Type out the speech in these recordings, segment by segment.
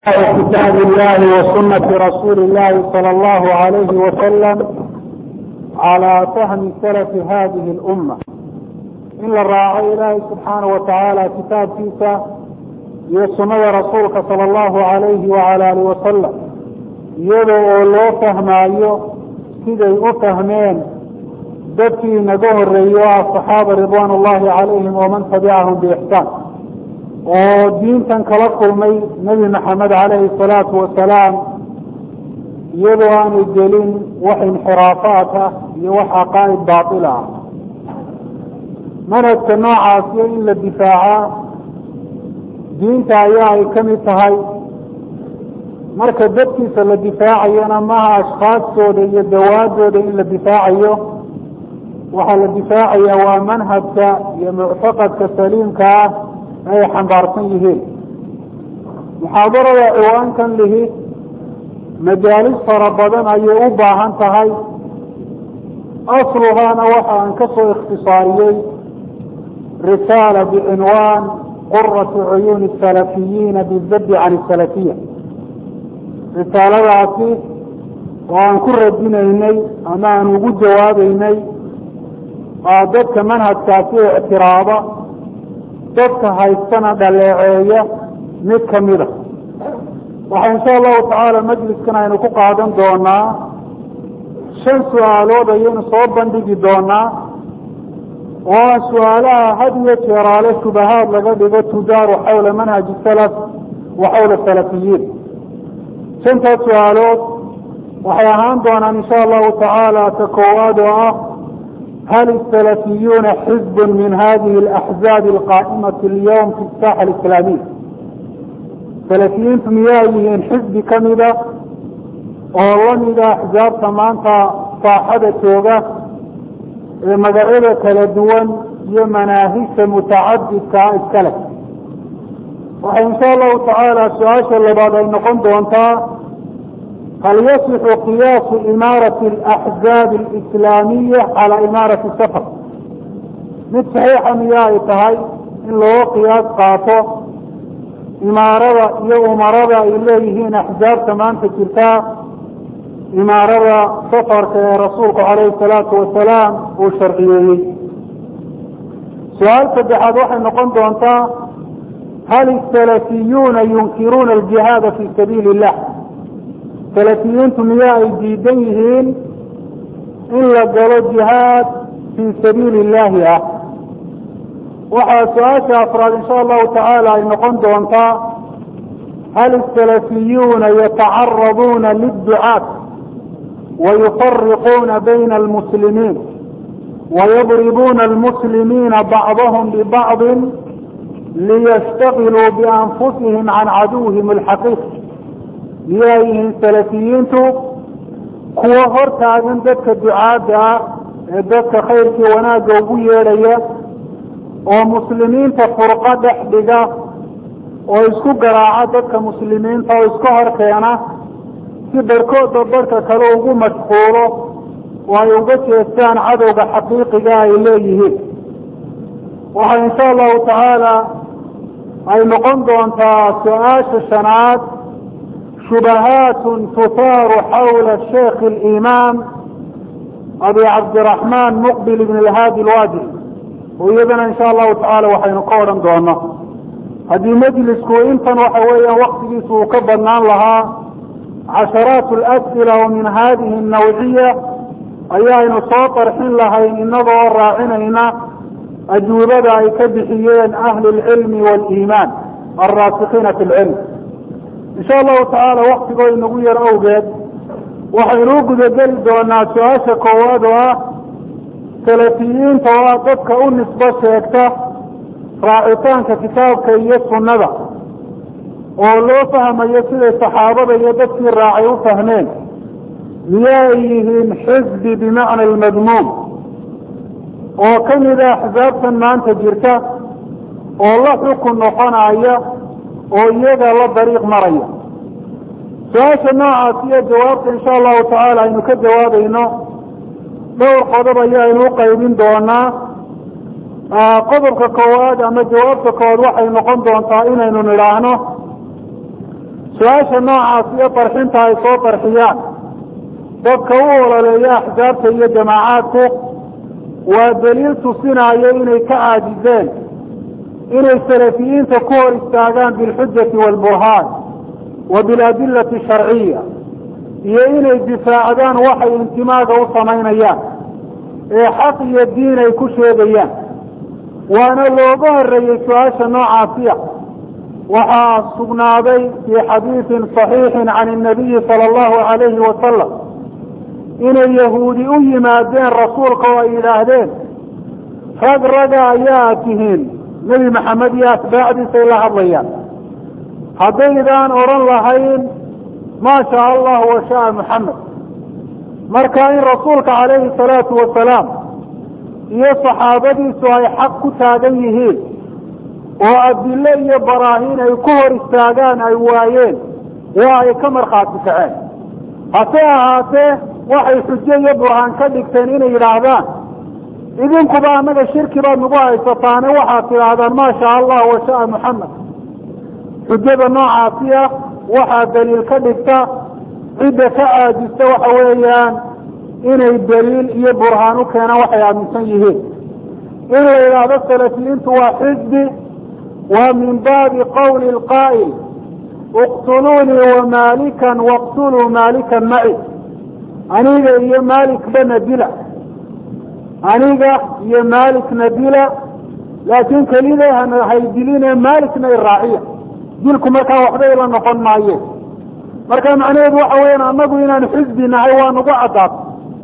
kitaab illahi wa sunati rasuuli illahi sala allahu alayhi wasalam calaa fahmi salafi hadihi lumma in la raaco ilaahay subxaanahu watacaala kitaabkiisa iyo sunnada rasuulka sala allahu alayhi wala alihi wasalam iyada oo loo fahmaayo siday u fahmeen dadkii naga horeeyey o ah saxaaba ridwaan ullahi calayhim waman tabicahum biixsaan oo diintan kala kulmay nebi maxamed calayhi salaatu wasalaam iyadoo aanay gelin wax inxiraafaat ah iyo wax caqaa'id baatila ah manhajka noocaasiyo in la difaacaa diinta ayaa ay ka mid tahay marka dadkiisa la difaacayona maaha ashkhaastooda iyo dawaadooda in la difaacayo waxaa la difaacaya waa manhajka iyo muctaqadka saliimka ah ay xambaarsan yihiin muxaadarada ciwaankan lihi majaalis fara badan ayay u baahan tahay asluhaana waxa aan ka soo ikhtisaariyey risaala bicinwaan quratu cuyuuni salafiyiina bizaddi can salafiya risaaladaasi oo aan ku radinaynay ama aan ugu jawaabeynay dadka manhajkaasi ictiraaba dadka haystana dhaleeceeya mid kamida waxaa insha allahu tacaala majliskan aynu ku qaadan doonaa shan su-aalood ayaynu soo bandhigi doonaa oo ah su-aalaha had iyo jeeraale shubahaad laga dhigo tudaaru xawla manhaji salaf wa xawla salafiyiin shantaas su-aalood waxay ahaan doonaan insha allahu tacaala ta koowaad oo ah hal السلفiyuuna xizb min hadihi الأxزاab الqاa'maة اlyوم fi الsاxة الإسlaamiya salafiyiintu miyaa yihiin xizbi kamida oo lamida axzaabta maanta saaxada jooga ee magacyada kala duwan iyo manaahisha mutacadidkaa iskale waxay insha allahu tacaala su-aasha labaad ay noqon doontaa hal yasixu qiyaasu imaarati alaxzaabi alislaamiya calaa imaarati safar mid saxiixa miya ay tahay in loo qiyaas qaato imaarada iyo umarada ay leeyihiin axzaabta maanta jirtaa imaarada safarka ee rasuulku calayhi salaatu wasalaam uu sharciyeeyey su-aal saddexaad waxay noqon doontaa hal isalafiyuuna yunkiruuna aljihaada fi sabiili illah salafiyiintu miyaa ay diidan yihiin in la galo jihaad fii sabiili illaahi ah waxaa su-aasha afraad insha allahu tacaala ay noqon doontaa hal isalafiyuuna yatacaraduuna lidducaat wayufariquuna bayna almuslimiin wayadribuuna almuslimiina bacdahum bibacdin liyastaqiluu bianfusihim can caduwihim alxaqiiqi miyaa yihiin salafiyiintu kuwo hor taagan dadka ducaadda ah ee dadka khayrkii wanaagga ugu yeedhaya oo muslimiinta furqo dhex dhiga oo isku garaaca dadka muslimiinta oo iska hor keena si barhkoodba barhka kale ugu mashquulo oo ay uga jeestaan cadowga xaqiiqiga ay leeyihiin waxaa insha allahu tacaala ay noqon doontaa su-aasha shanaad shubahaat tuhaaru xawla sheikh اlimaam abi cabdiraxmaan muqbil ibn اlhaadi lwaadi oo iyadana insha allahu tacaala waxaynu ka odhan doono haddii majlisku intan waxa weeyaan waktigiisu uu ka badnaan lahaa casharaat اlas'ila oo min hadihi الnawciya ayaaynu soo qarxin lahayn inagoo raacinayna ajuubada ay ka bixiyeen ahli اlcilmi wاliimaan alraasikiina fi اlcilm insha allahu tacaala waktigoo inagu yar awgeed waxaynu u gudageli doonaa su-aasha koowaad oo ah salafiyiinta oo ah dadka u nisbo sheegta raacitaanka kitaabka iyo sunnada oo loo fahmayo siday saxaabada iyo dadkii raacay u fahmeen miyaay yihiin xisbi bimacna almadmuum oo kamida axsaabtan maanta jirta oo la xukun noqonaya oo iyaga la dariiq maraya su-aasha noocaas iyo jawaabta insha allahu tacaala aynu ka jawaabayno dhowr qodob ayaaynu u qaybin doonaa qodobka koowaad ama jawaabta koowaad waxay noqon doontaa inaynu nidhaahno su-aasha noocaas iyo qarxinta ay soo qarxiyaan dadka u ololeeya axsaabta iyo jamaacaadku waa daliil tusinaayo inay ka caajizeen inay salafiyiinta ku hor istaagaan bilxujati waalburhaan wa biladillati sharciya iyo inay difaacdaan waxay intimaaga u samaynayaan ee xaq iyo diin ay ku sheegayaan waana looga horeeyey su-aasha noocaasiya waxaa sugnaaday fii xadiidin صaxiixin can الnabiyi salى اllahu alayhi wasalam inay yahuudi u yimaadeen rasuulka oo ay yidhaahdeen rag raga ayaa tihiin nebi maxamed iyo atbaacdiisay la hadlayaan haddaydaan odhan lahayn maa shaa allah wa shaءa muxamed marka in rasuulka calayhi الsalaatu wasalaam iyo saxaabadiisu ay xaq ku taagan yihiin oo adilo iyo baraahiin ay ku hor istaagaan ay waayeen waa ay ka markhaati kaceen hase ahaatee waxay xujo iyo burhaan ka dhigteen inay yidhaahdaan idinkuba annaga shirki baad nagu haysataane waxaad tidhaahdaan maa shaa allah wa sha'a muxamed xujada noocaasiya waxaa daliil ka dhigta cidda ka caajista waxa weeyaan inay daliil iyo burhaan u keenaan waxay aaminsan yihiin in la yidhaahdo salafiyiintu waa xisbi waa min baabi qawli lqaa'il iqtuluunii wamaalikan waqtuluu maalikan maci aniga iyo maalikbana dila aniga iyo maalikna dila laakiin kelida haydiline maalikna iraaciya dilku markaa waxba ila noqon maayeen marka macnaheedu waxa weyaan annagu inaan xisbi nahay waa nagu caddaatay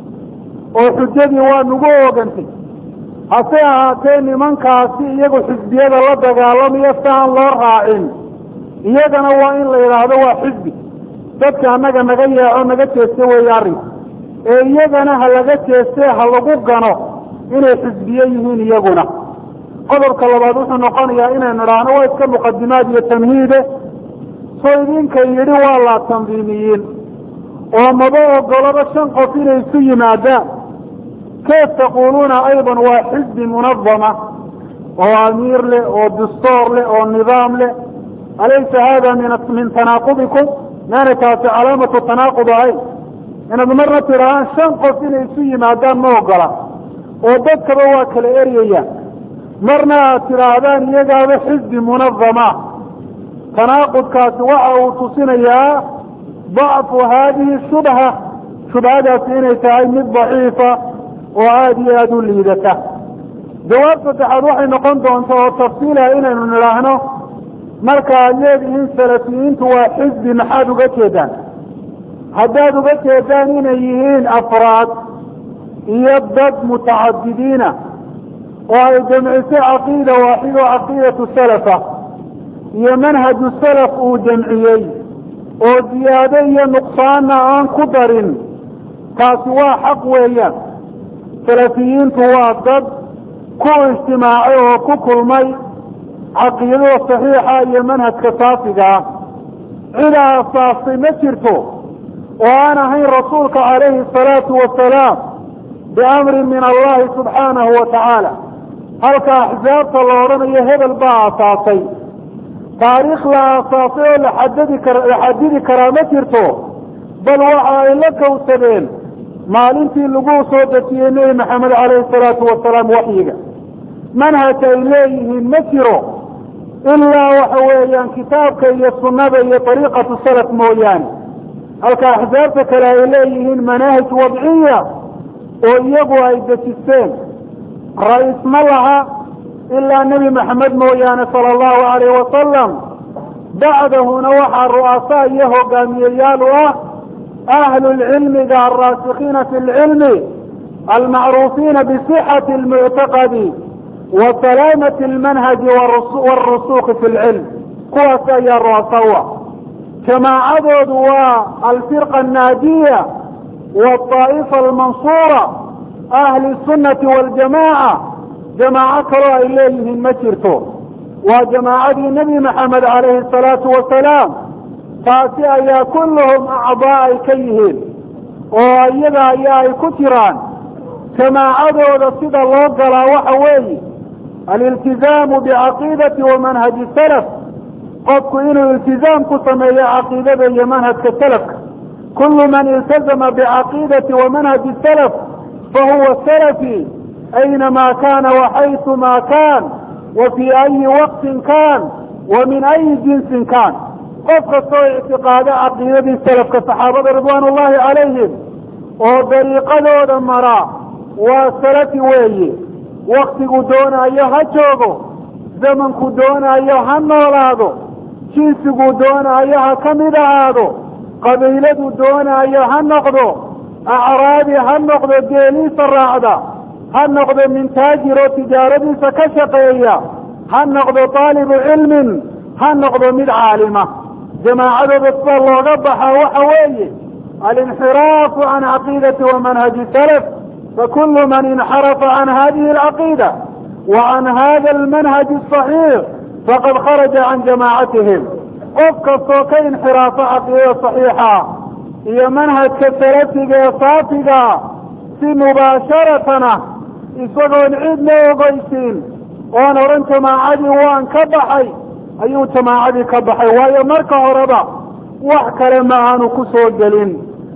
oo xujadii waa nagu ogantay hase ahaatee nimankaasi iyagu xisbiyada la dagaalamayo si aan loo raacin iyagana waa in la yidhaahdo waa xisbi dadka annaga naga yeeco naga jeeste weeye arrinka ee iyagana ha laga jeeste ha lagu gano inay xisbiye yihiin iyaguna qodobka labaad wuxuu noqonayaa inaynu idhaahno waa iska muqadimaad iyo tamhiide soo idinka yidhi waa la tandiimiyiin oo maba ogolaba shan qof inay isu yimaadaan kayf taquuluuna aydan waa xisbi munadama oo amiir leh oo dastoor leh oo nidaam leh alaysa hada min min tanaaqubikum maana taasi calaamatu tanaaqud ahayn inaad marna tidhahaan shan qof inay isu yimaadaan ma ogola oo dadkaba waa kala eryayaan marna aad tidhaahdaan iyagaaba xisbi munadama tanaaqudkaasi waxa uu tusinayaa dacfu haadihi shubha shubhadaasi inay tahay mid daciifa oo aada iyo aada u liidata jawaab saddexaad waxay noqon doonta oo tafsiilaha inaynu nidhaahno marka aad leedihiin salafiyiintu waa xisbi maxaad uga jeedaan haddaad uga jeedaan inay yihiin afraad iyo dad mutacadidiina oo ay jamcisay caqiida waaxido caqiidatu salafa iyo manhaju salaf uu jamciyey oo ziyaado iyo nuqsaanna aan ku darin taasi waa xaq weeyaan salafiyiintu waa dad ku ijtimaacay oo ku kulmay caqiidada saxiixa iyo manhajka saafiga ah cid aasaastay ma jirto oo aan ahayn rasuulka calayhi asalaatu wasalaam biamrin min allahi subxaanahu wa tacaala halka axsaabta la odhanayo hebel baa aasaasay taariikh la aasaasay oo laxadadi kar la xadidi karaa ma jirto bal waxa ay la kawsadeen maalintii lagu soo dejiyey nebi maxamed calayhi salaatu wasalaam waxyiga manhaj ay leeyihiin ma jiro ilaa waxa weeyaan kitaabka iyo sunnada iyo ariiqatu salaf mooyaane halka axsaabta kale ay leeyihiin manaahij wadciya oo iyagu ay dejisteen ra-iis ma laha ilaa nebi maxamed mooyaane sala allahu alayh wasalam bacdahuna waxaa ru'asaa iyo hogaamiyeyaal u ah ahlu lcilmiga alraasikiina fi lcilmi almacruufiina bisixati lmuctaqadi wa salaamati almanhaji wاrusuuki fi lcilm kuwaas ayaa ru'asa u ah jamaacadoodu waa alfirqa annaajiya waطaa'ifa almansuura ahli sunnati waljamaaca jamaaco kaloo ay leeyihiin ma jirto waa jamaacadii nebi maxamed calayhi asalaatu wasalaam taasi ayaa kulluhum acdaa ay ka yihiin oo iyaga ayaa ay ku jiraan jamaacadooda sida loo galaa waxa weeye aliltizaamu bicaqiidati wa manhaji salaf qofku inuu iltizaam ku sameeyo caqiidada iyo manhajka salafka kulu man iltazama bicaqiidati wa manhaji salaf fahuwa salafi aynamaa kana waxayثuma kan wa fii ayi waqtin kan wa min ayi jinsin kan qof kastoo ictiqaado caqiidadii salafka saxaabada ridwaan ullahi calayhim oo dariiqadooda maraa waa salafi weeye waktigu doonaayo ha joogo zamanku doonaayo ha noolaado jinsiguu doonaayo ha ka mid ahaado qabiiladu doonaayo ha noqdo acraabi ha noqdo geeliisa raacda ha noqdo min taajir oo tijaaradiisa ka shaqeeya ha noqdo taalibu cilmin ha noqdo mid caalima jamaacadooda sida looga baxaa waxa weeye alinxiraafu can caqiidati wa manhaji salaf fakulu man inxarafa can hadihi alcaqiida wa can hada almanhaji asaxiix faqad kharaja can jamaacatihim qof kastoo ka inxiraafa caqiidada saxiixa iyo manhajka salafiga ee saafiga si mubaasharatana isagoon cidna ogeysiin oon odhan jamaacadii waan ka baxay ayuu jamaacadii ka baxay waayo marka horeba wax kale ma aanu ku soo gelin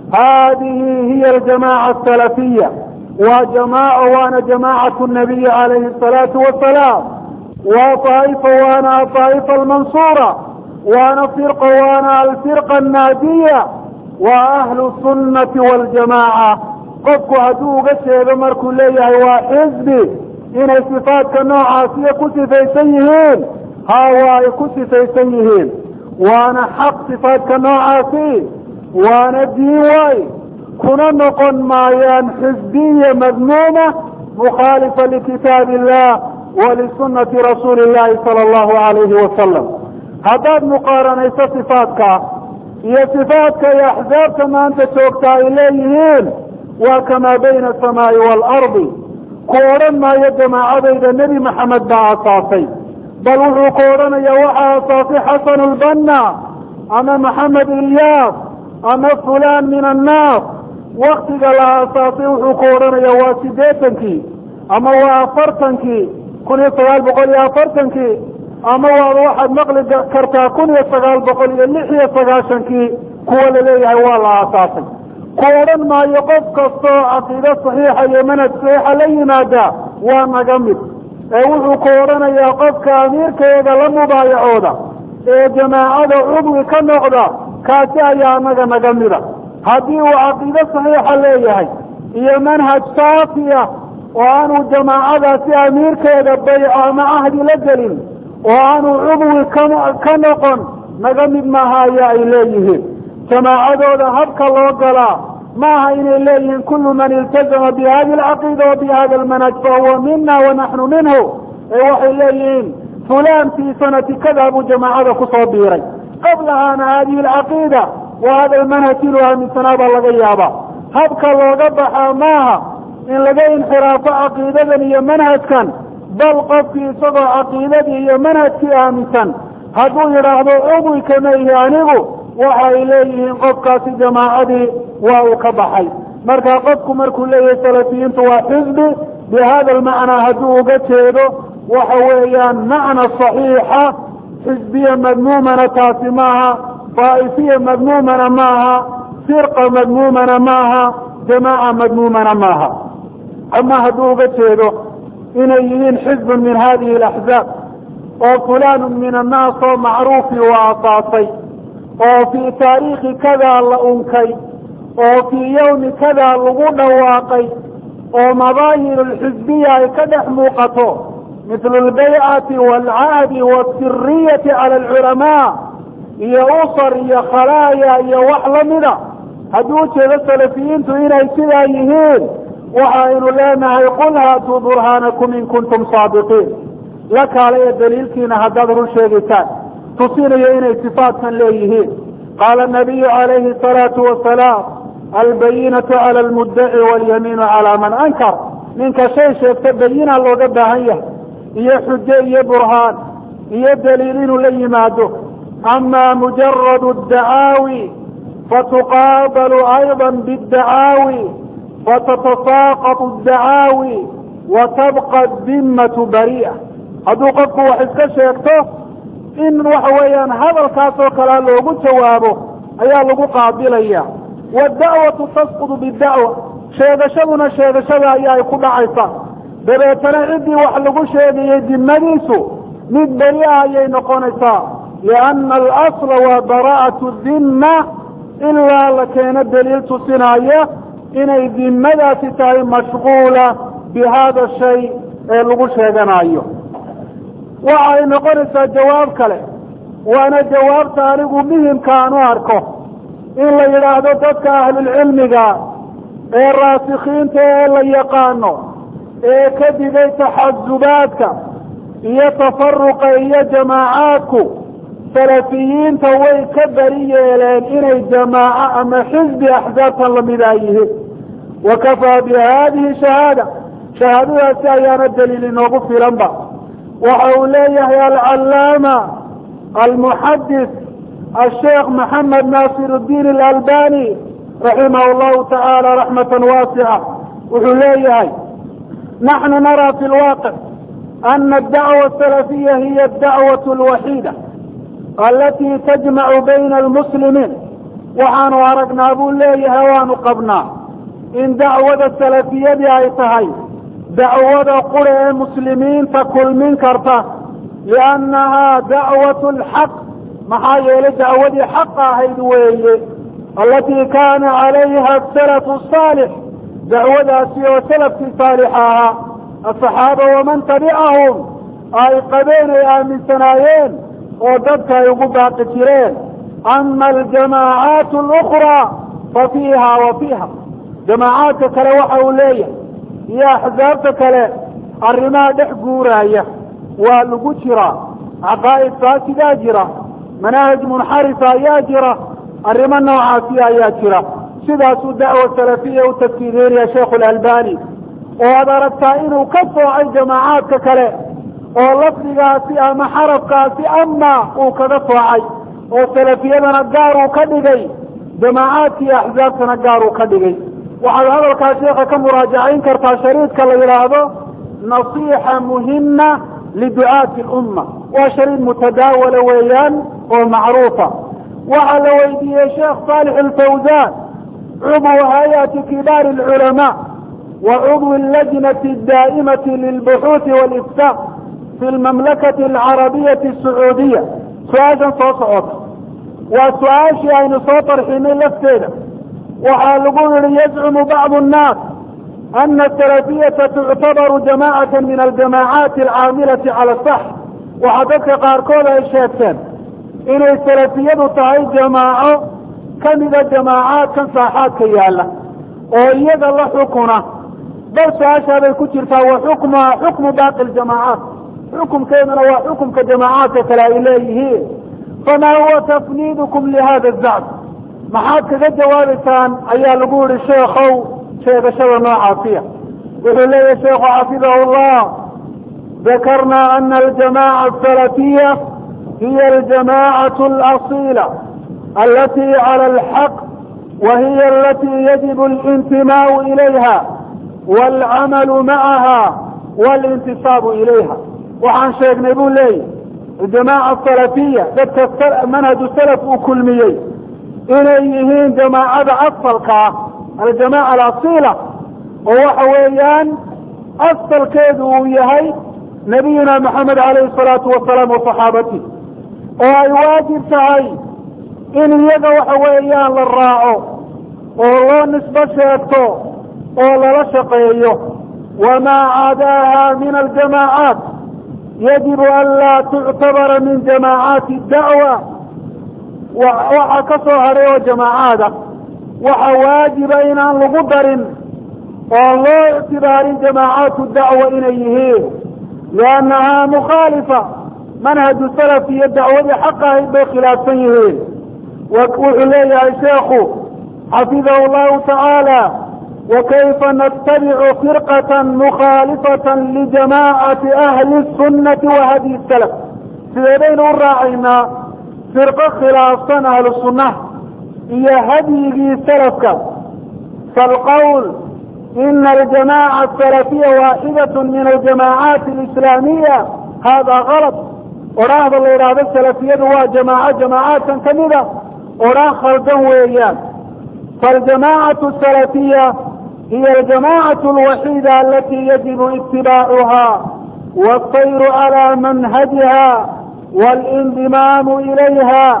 haadihi hiya aljamaaca asalafiya waa jamaaco waana jamaacatu nabiyi calayhi asalaatu wasalaam waa طaa'ifa waana aطaa'ifa almansuura waana firqa waana alfirqa annaadiya waa ahlu sunnati waljamaaca qofku hadduu uga jeedo markuu leeyahay waa xisbi inay sifaadka noocaasiyo ku sifaysan yihiin haa waa ay ku sifaysan yihiin waana xaq sifaadka noocaasi waana diin waay kuna noqon maayaan xisbiya madmuuma mukhaalifa likitaab illah wa lisunati rasuuli illahi sala allahu alayhi wasalam haddaad muqaaranayso sifaadka iyo sifaadka iyo axsaabta maanta joogta ay leeyihiin waa kamaa bayna asamaai waalardi ku odhan maayo jamaacadayda nebi maxamed baa aasaasay bal wuxuu ku odhanayaa waxaa aasaasay xasanu lbanna ama maxamed ilyaas ama fulaan min annaas waktiga la aasaasay wuxuu ku odhanayaa waa siddeetankii ama waa afartankii kun iyo sagaal boqol iyo afartankii ama waad waxaad maqli kartaa kun iyo sagaal boqol iyo lix iyo sagaashankii kuwa laleeyahay waa la aasaasay ku odhan maayo qof kastoo caqiido saxiixa iyo manhaj saxiixa la yimaada waa naga mid ee wuxuu ku odhanayaa qofka amiirkeeda la mubaayacooda ee jamaacada cudwi ka noqda kaasi ayaa anaga naga mida haddii uu caqiido saxiixa leeyahay iyo manhaj saafi ah oo aanu jamaacadaasi amiirkeeda bayco ama cahdi la gelin oo aanu cudwi ka noqon naga mid maaha ayaa ay leeyihiin jamaacadooda habka loo galaa maaha inay leeyihiin kullu man iltazama bi hadi alcaqiida wa bi hada almanhaj fahuwa mina wa naxnu minhu ee waxay leeyihiin fulaan fii sanati kada buu jamaacada kusoo biiray qablahaana hadihi alcaqiida wa hada almanhaj inuu aaminsanaa baa laga yaabaa habka looga baxaa maaha in laga inxiraafo caqiidadan iyo manhajkan bal qofkii isagoo caqiidadii iyo manhajkii aaminsan hadduu yidhaahdo cudwi kama ihi anigu waxa ay leeyihiin qofkaasi jamaacadii waa uu ka baxay marka qofku markuu leeyahay salafiyiintu waa xisbi bi hada almacnaa hadduu uga jeedo waxa weeyaan macna saxiixa xisbiya madmuumana taasi maaha daa'ifiya madmuumana maaha firqa madmuumana maaha jamaaca madmuumana maaha ama hadduu uga jeedo inay yihiin xizbun min hadihi alaxzaab oo fulaanu min annaas oo macruufi uu aasaasay oo fii taariikhi kadaa la unkay oo fii yowmi kadaa lagu dhawaaqay oo madaahir alxisbiya ay ka dhex muuqato mithlu albaycati waalcahdi waasiriyati cala alculamaa iyo usar iyo khalaaya iyo wax lamida hadduu ujeedo salafiyiintu inay sidaa yihiin waxaynu leenahay qul haatuu burhaanakum in kuntum saadiqiin la kaalaya daliilkiina haddaad run sheegaysaan tusinayo inay sifaatkan leeyihiin qaala nabiyu calayhi asalaatu wasalaam albayinatu cala almuddaci walyamiinu calaa man ankar ninka shay sheegta bayina looga baahan yahay iyo xujo iyo burhaan iyo daliil inuu la yimaado ama mujaradu dacaawi fatuqaabalu ayضa bاdacaawi fatatasaaqatu dacaawi wa tabqa dimmatu bari'a hadduu qofku wax iska sheegto in waxa weeyaan hadalkaas oo kalea loogu jawaabo ayaa lagu qaabilaya wadda'watu tasqudu bidacwa sheegashaduna sheegashada ayaa ay ku dhacaysa dabeetana ciddii wax lagu sheegayay dimadiisu mid beri ah ayay noqonaysaa lianna alasla waa baraa'atu dimma ilaa la keeno daliil tusinaya inay dimadaasi tahay mashquula bi hada shay ee lagu sheeganayo waxa ay noqonaysaa jawaab kale waana jawaabta anigu muhimka aan u arko in la yidhaahdo dadka ahlulcilmiga ee raasikiinta ee la yaqaano ee ka digay taxasubaadka iyo tafaruqa iyo jamaacaadku salafiyiinta way ka beri yeeleen inay jamaaco ama xisbi axsaabtan lamida ay yihiin wa kafaa bi hadihi shahaada shahaadadaasi ayaana daliil inoogu filanba waxa uu leeyahay alcallaama almuxadis asheekh maxamed naasir اdiin alalbani raximah llahu tacaala raxmata waasica wuxuu leeyahay naxnu naraa fi lwaaqic ana adacwa asalafiya hiya adacwaة اlwaxiida alatii tajmacu bayna almuslimiin waxaanu aragnaa buu leeyahay waanu qabnaa in dacwada salafiyadii ay tahay dacwada qura ee muslimiinta kulmin karta liannahaa dacwat lxaq maxaa yeelay dacwadii xaqa ahayd weeye alatii kaana calayha asalafu saalix dacwadaasi oo salafkii saalixa ahaa asaxaaba waman tabicahum ay qabeen ay aaminsanaayeen oo dadka ay ugu baaqi jireen ama aljamaacaat alukraa fa fiiha wa fiiha jamaacaadka kale waxa uu leeyahay iyo axsaabta kale arrimaha dhex guuraaya waa lagu jiraa caqaa'id faasidaa jira manaahij munxarifa ayaa jira arrimo noocaasi ayaa jira sidaasuu dacwa salafiya u tafkiirinaya sheikhu alalbani oo aad aragtaa inuu ka soocay jamaacaadka kale oo lafdigaasi ama xarafkaasi ama uu kaga soocay oo salafiyadana gaar uu ka dhigay jamaacaadka iyo axsaabtana gaar uu ka dhigay waxaad hadalkaa sheekha ka muraajacayn kartaa shariidka la yidhaahdo nasiixa muhima liducaati lumma waa shariid mutadaawala weeyaan oo macruufa waxaa la weydiiyey sheekh saalix alfawzan cudwu hay-ati kibaari alculamaa wa cudwi allajnati addaa'imati lilbuxuuthi waliftaa fi lmamlakati alcarabiyati asacuudiya su-aashan soo socota waa su-aashii aynu soo tarxinay lafteeda waxaa lagu yihi yazcumu bacdu nnaas ana asalafiyata tuctabaru jamacata min aljamaacaati alcaamilati cala sax waxaa dadka qaarkood ay sheegteen inay salafiyadu tahay jamaaco kamida jamaacaadkan saaxaadka yaalla oo iyaga la xukuna bal su-aashaabay ku jirtaa wa xukmuha xukmu baaqi ljamaacaat xukumkeeduna waa xukumka jamaacaadka kale ay leeyihiin famaa huwa tafniidukum lihada zacm maxaad kaga jawaabaysaan ayaa lagu yihi sheekow sheegashada noocaasiya wuxuu leeyahy sheekhu xafidahu llah dakarna ana aljamaca asalafiya hiya aljamacatu alasila alati cala alxaq wa hiya alati yajibu alintimaau ilayha waalcamalu macaha waalintisaabu ilayha waxaan sheegnay buu leeyahy aljamaca asalafiya dadka manhaju salaf uu kulmiyey inay yihiin jamaacada asalka ah aljamaca alasila oo waxa weeyaan asalkeedu uu yahay nabiyuna maxamed calayhi salaatu wasalaam wa saxaabati oo ay waajib tahay in iyaga waxa weeyaan la raaco oo loo nisbo sheegto oo lala shaqeeyo wamaa cadaaha min aljamaacaat yajibu an laa tuctabara min jamaacaati dacwa waxaa ka soo hadhay oo jamaacaada waxa waajiba inaan lagu darin oo loo ictibaarin jamaacaatu dacwa inay yihiin liannahaa mukhaalifa manhaju salaf iyo dacwadii xaq ahayd bay khilaafsan yihiin wuxuu leeyahay sheekhu xafidahu llahu tacaala wakayfa natabicu firqata mukhaalifata lijamaacati ahli sunnati wa hadyi salaf sidee baynu u raacaynaa firqo khilaafsan ahlu sunnaha iyo hadyigii salafka falqowl ina aljamaca asalafiya waaxidat min aljamaacaati alislaamiya hada kalط odhaahda la yidhaahdo salafiyadu waa jamaaco jamaacaadkan kamida odhaan khaldan weeyaan faljamaacatu salafiya hiya aljamaacatu alwaxiida alati yajibu itibaacuha والطير على منهجها والانضمام إليها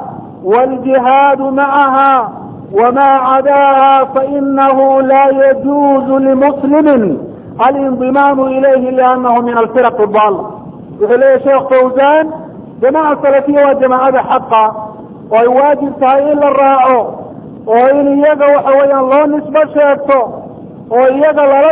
والجهاد معها وما عداها فإنه لا يجوز لمسلم الانضمام إليه لأنه من الفرق الضالة يقول يا شيخ فوزان جماعة سلفية وجماعة حقا ويواجب تهيئ الراعو وإن يجا وحويا الله نسبة شيكتو ويجا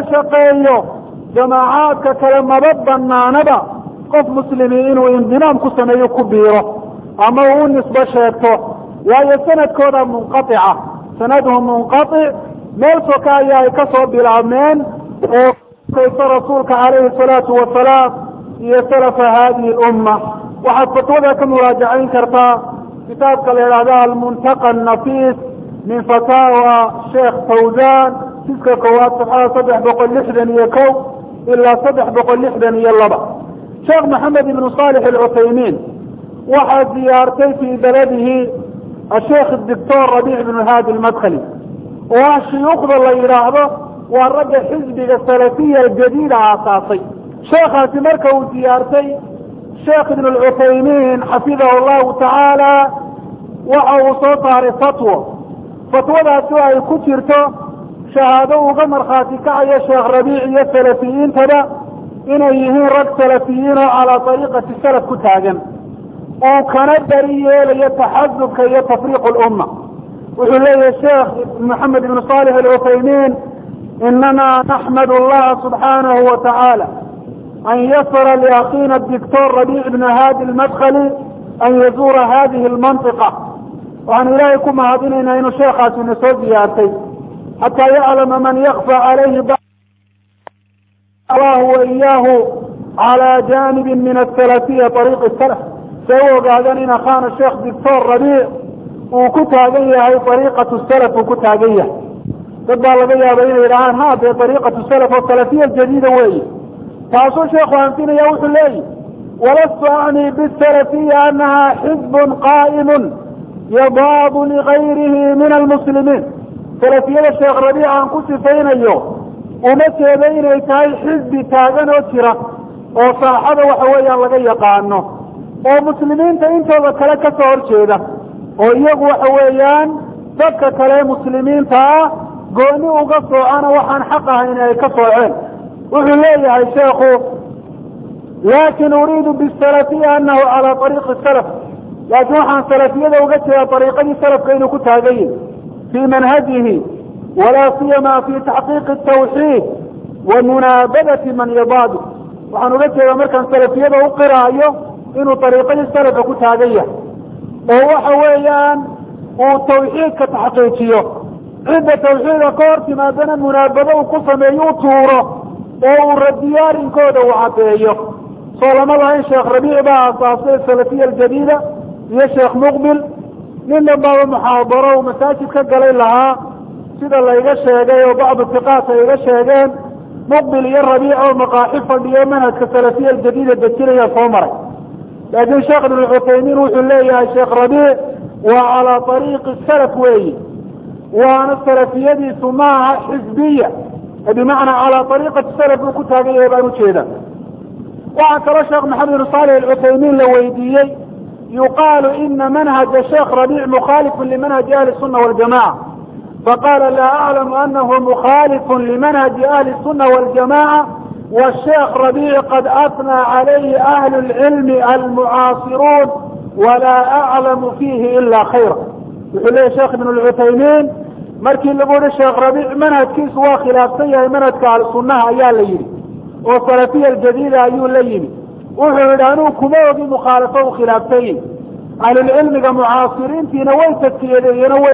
لرشقيه jamaacaadka kale maba banaanaba qof muslimi inuu indimaam ku sameeyo ku biiro ama uu u nisbo sheegto waayo sanadkooda munqaica sanaduhu munqaic meel soka ayaa ay ka soo bilaabmeen oo kayso rasuulka calayhi salaatu wasalaam iyo salafa hadihi lumma waxaad fatwada ka muraajacayn kartaa kitaabka la yidhahda almuntaqa anafiis min fataawa sheekh fawzan siska koowaad saxada saddex boqol lixdan iyo ko ilaa saddex boqol lixdan iyo laba sheekh maxamed ibnu saalix alcuthaymiin waxaa ziyaartay fii beladihi asheekh doctor rabiic ibnu haadi almadkhali oo ah shuyuukhda la yidhaahdo waa ragga xisbiga salafiya aljadiida aasaasay sheekhaasi marka uu ziyaartay sheekh ibn alcuthaymiin xafidahu llahu tacaala waxa uu soo saaray fatwo fatwadaasi oo ay ku jirto shahaado uga markhaati kacayo sheekh rabiic iyo salafiyiintaba inay yihiin rag salafiyiin oo calaa ariiqati salaf ku taagan uu kana beri yeelayo taxasubka iyo tafriiq lumma wuxuu leeyahay sheekh maxamed ibnu salix alcuthaymiin inana naxmad allaha subxaanahu wa tacaala an yasara liakhiina dictor rabiic ibn hadi lmadkhali an yazuura hadihi lmantiqa waxaanu ilaahay ku mahadinaynaa inuu sheekhaasi na soo ziyaartay xatى yclama man ykfى عalayhi allah وإyaahu عalى janibi min الsalafiya طariiq الslf say u ogaadeen in akhaana sheekh doctor rabiic uu ku taagan yahay ariiqaة slf uu ku taagan yahay dad baa laga yaaba inay yidhahaan ha dee ariiqaة slf oo salafiya jadiida weeye taasuu sheekhu anfinaya wuxuu leeyihi walastu acni bالsalafiya anaha xizb qa'im yadaab ligayrihi min almuslimiin salafiyada sheekh rabiic aan ku sifaynayo uma jeedo inay tahay xisbi taagan oo jira oo saaxada waxa weeyaan laga yaqaano oo muslimiinta intooda kale ka soo horjeeda oo iyagu waxa weeyaan dadka kale muslimiinta ah gooni uga soocana waxaan xaq ahayn ay ka sooceen wuxuu leeyahay sheekhu laakin uriidu bisalafiya anahu calaa ariiqi salaf laakiin waxaan salafiyada uga jeeda ariiqadii salafka inuu ku taagan yahi fi manhajihi wala siyama fi taxqiiqi tawxiid wa munaabadati man yadaadu waxaan uga jeedaa markaan salafiyada u qiraayo inuu ariiqadii salafka ku taagan yahay oo waxa weeyaan uu tawxiidka taxqiijiyo cidda tawxiidka ka hor timaadana munaabado uu ku sameeyo u tuuro oo uu radiyo arrinkooda uu caddeeyo soo lama lahayn sheekh rabiic baa aasaasay salafiya aljadiida iyo sheekh muqbil nin dhanbaaba muxaadaro uu masaajid ka galay lahaa sida layga sheegay oo bacdu tiqaat ay iga sheegeen muqbil iyo rabiic oo maqaaxi fadhiyo manhajka salafiya aljadiida dejinaya soo maray laakiin sheekh ibn cuthaymiin wuxuu leeyahay sheekh rabiic waa calaa ariiqi salaf weeyi waana salafiyadiisu maaha xisbiya bimacnaa calaa ariiqati salaf uu ku taagan yahay baan ujeeda waxaa kaloo sheekh maxamed ibn saalix alcuthaymiin la weydiiyey yuqaalu ina manhaja sheekh rabiic mukhalifun limanhaji ahli الsuna waljamaca faqala laa aclamu anahu mukhalifun limanhaji ahli الsuna waljamaca wsheekh rabiic qad atnaa calayhi ahlu اlcilmi almucaasiruun walaa aclamu fiihi ila khayra wuxuu leeyahy sheekh ibn lcuthaymiin markii lagu yihi sheekh rabiic manhajkiisu waa khilaafsan yahay manhajka ahlusunaha ayaa la yidhi oo salafiya aljadiida ayuu la yimi wuxuu yidhi anuu kuma ogi mukhaalafo u khilaafsan yahi ahlulcilmiga mucaasiriintiina way taskiyadeeyeen o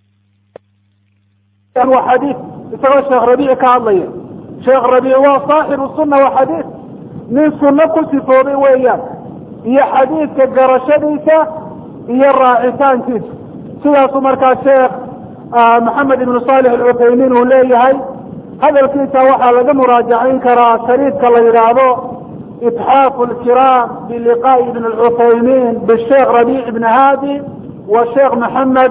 xadiid isagoo sheekh rabiic ka hadlaya sheekh rabiic waa saaxibu sunna wa xadiid nin sunno ku sifoobay weeyaan iyo xadiidka garashadiisa iyo raacitaankiisa sidaasuu markaa sheekh maxamed ibnu saalix alcuthaymiin uu leeyahay hadalkiisa waxaa laga muraajacayn karaa shariidka la yidhaahdo itxaafu lkiraam biliqaa'i ibn alcuthaymiin bisheekh rabiic ibn haadi wa sheekh maxamed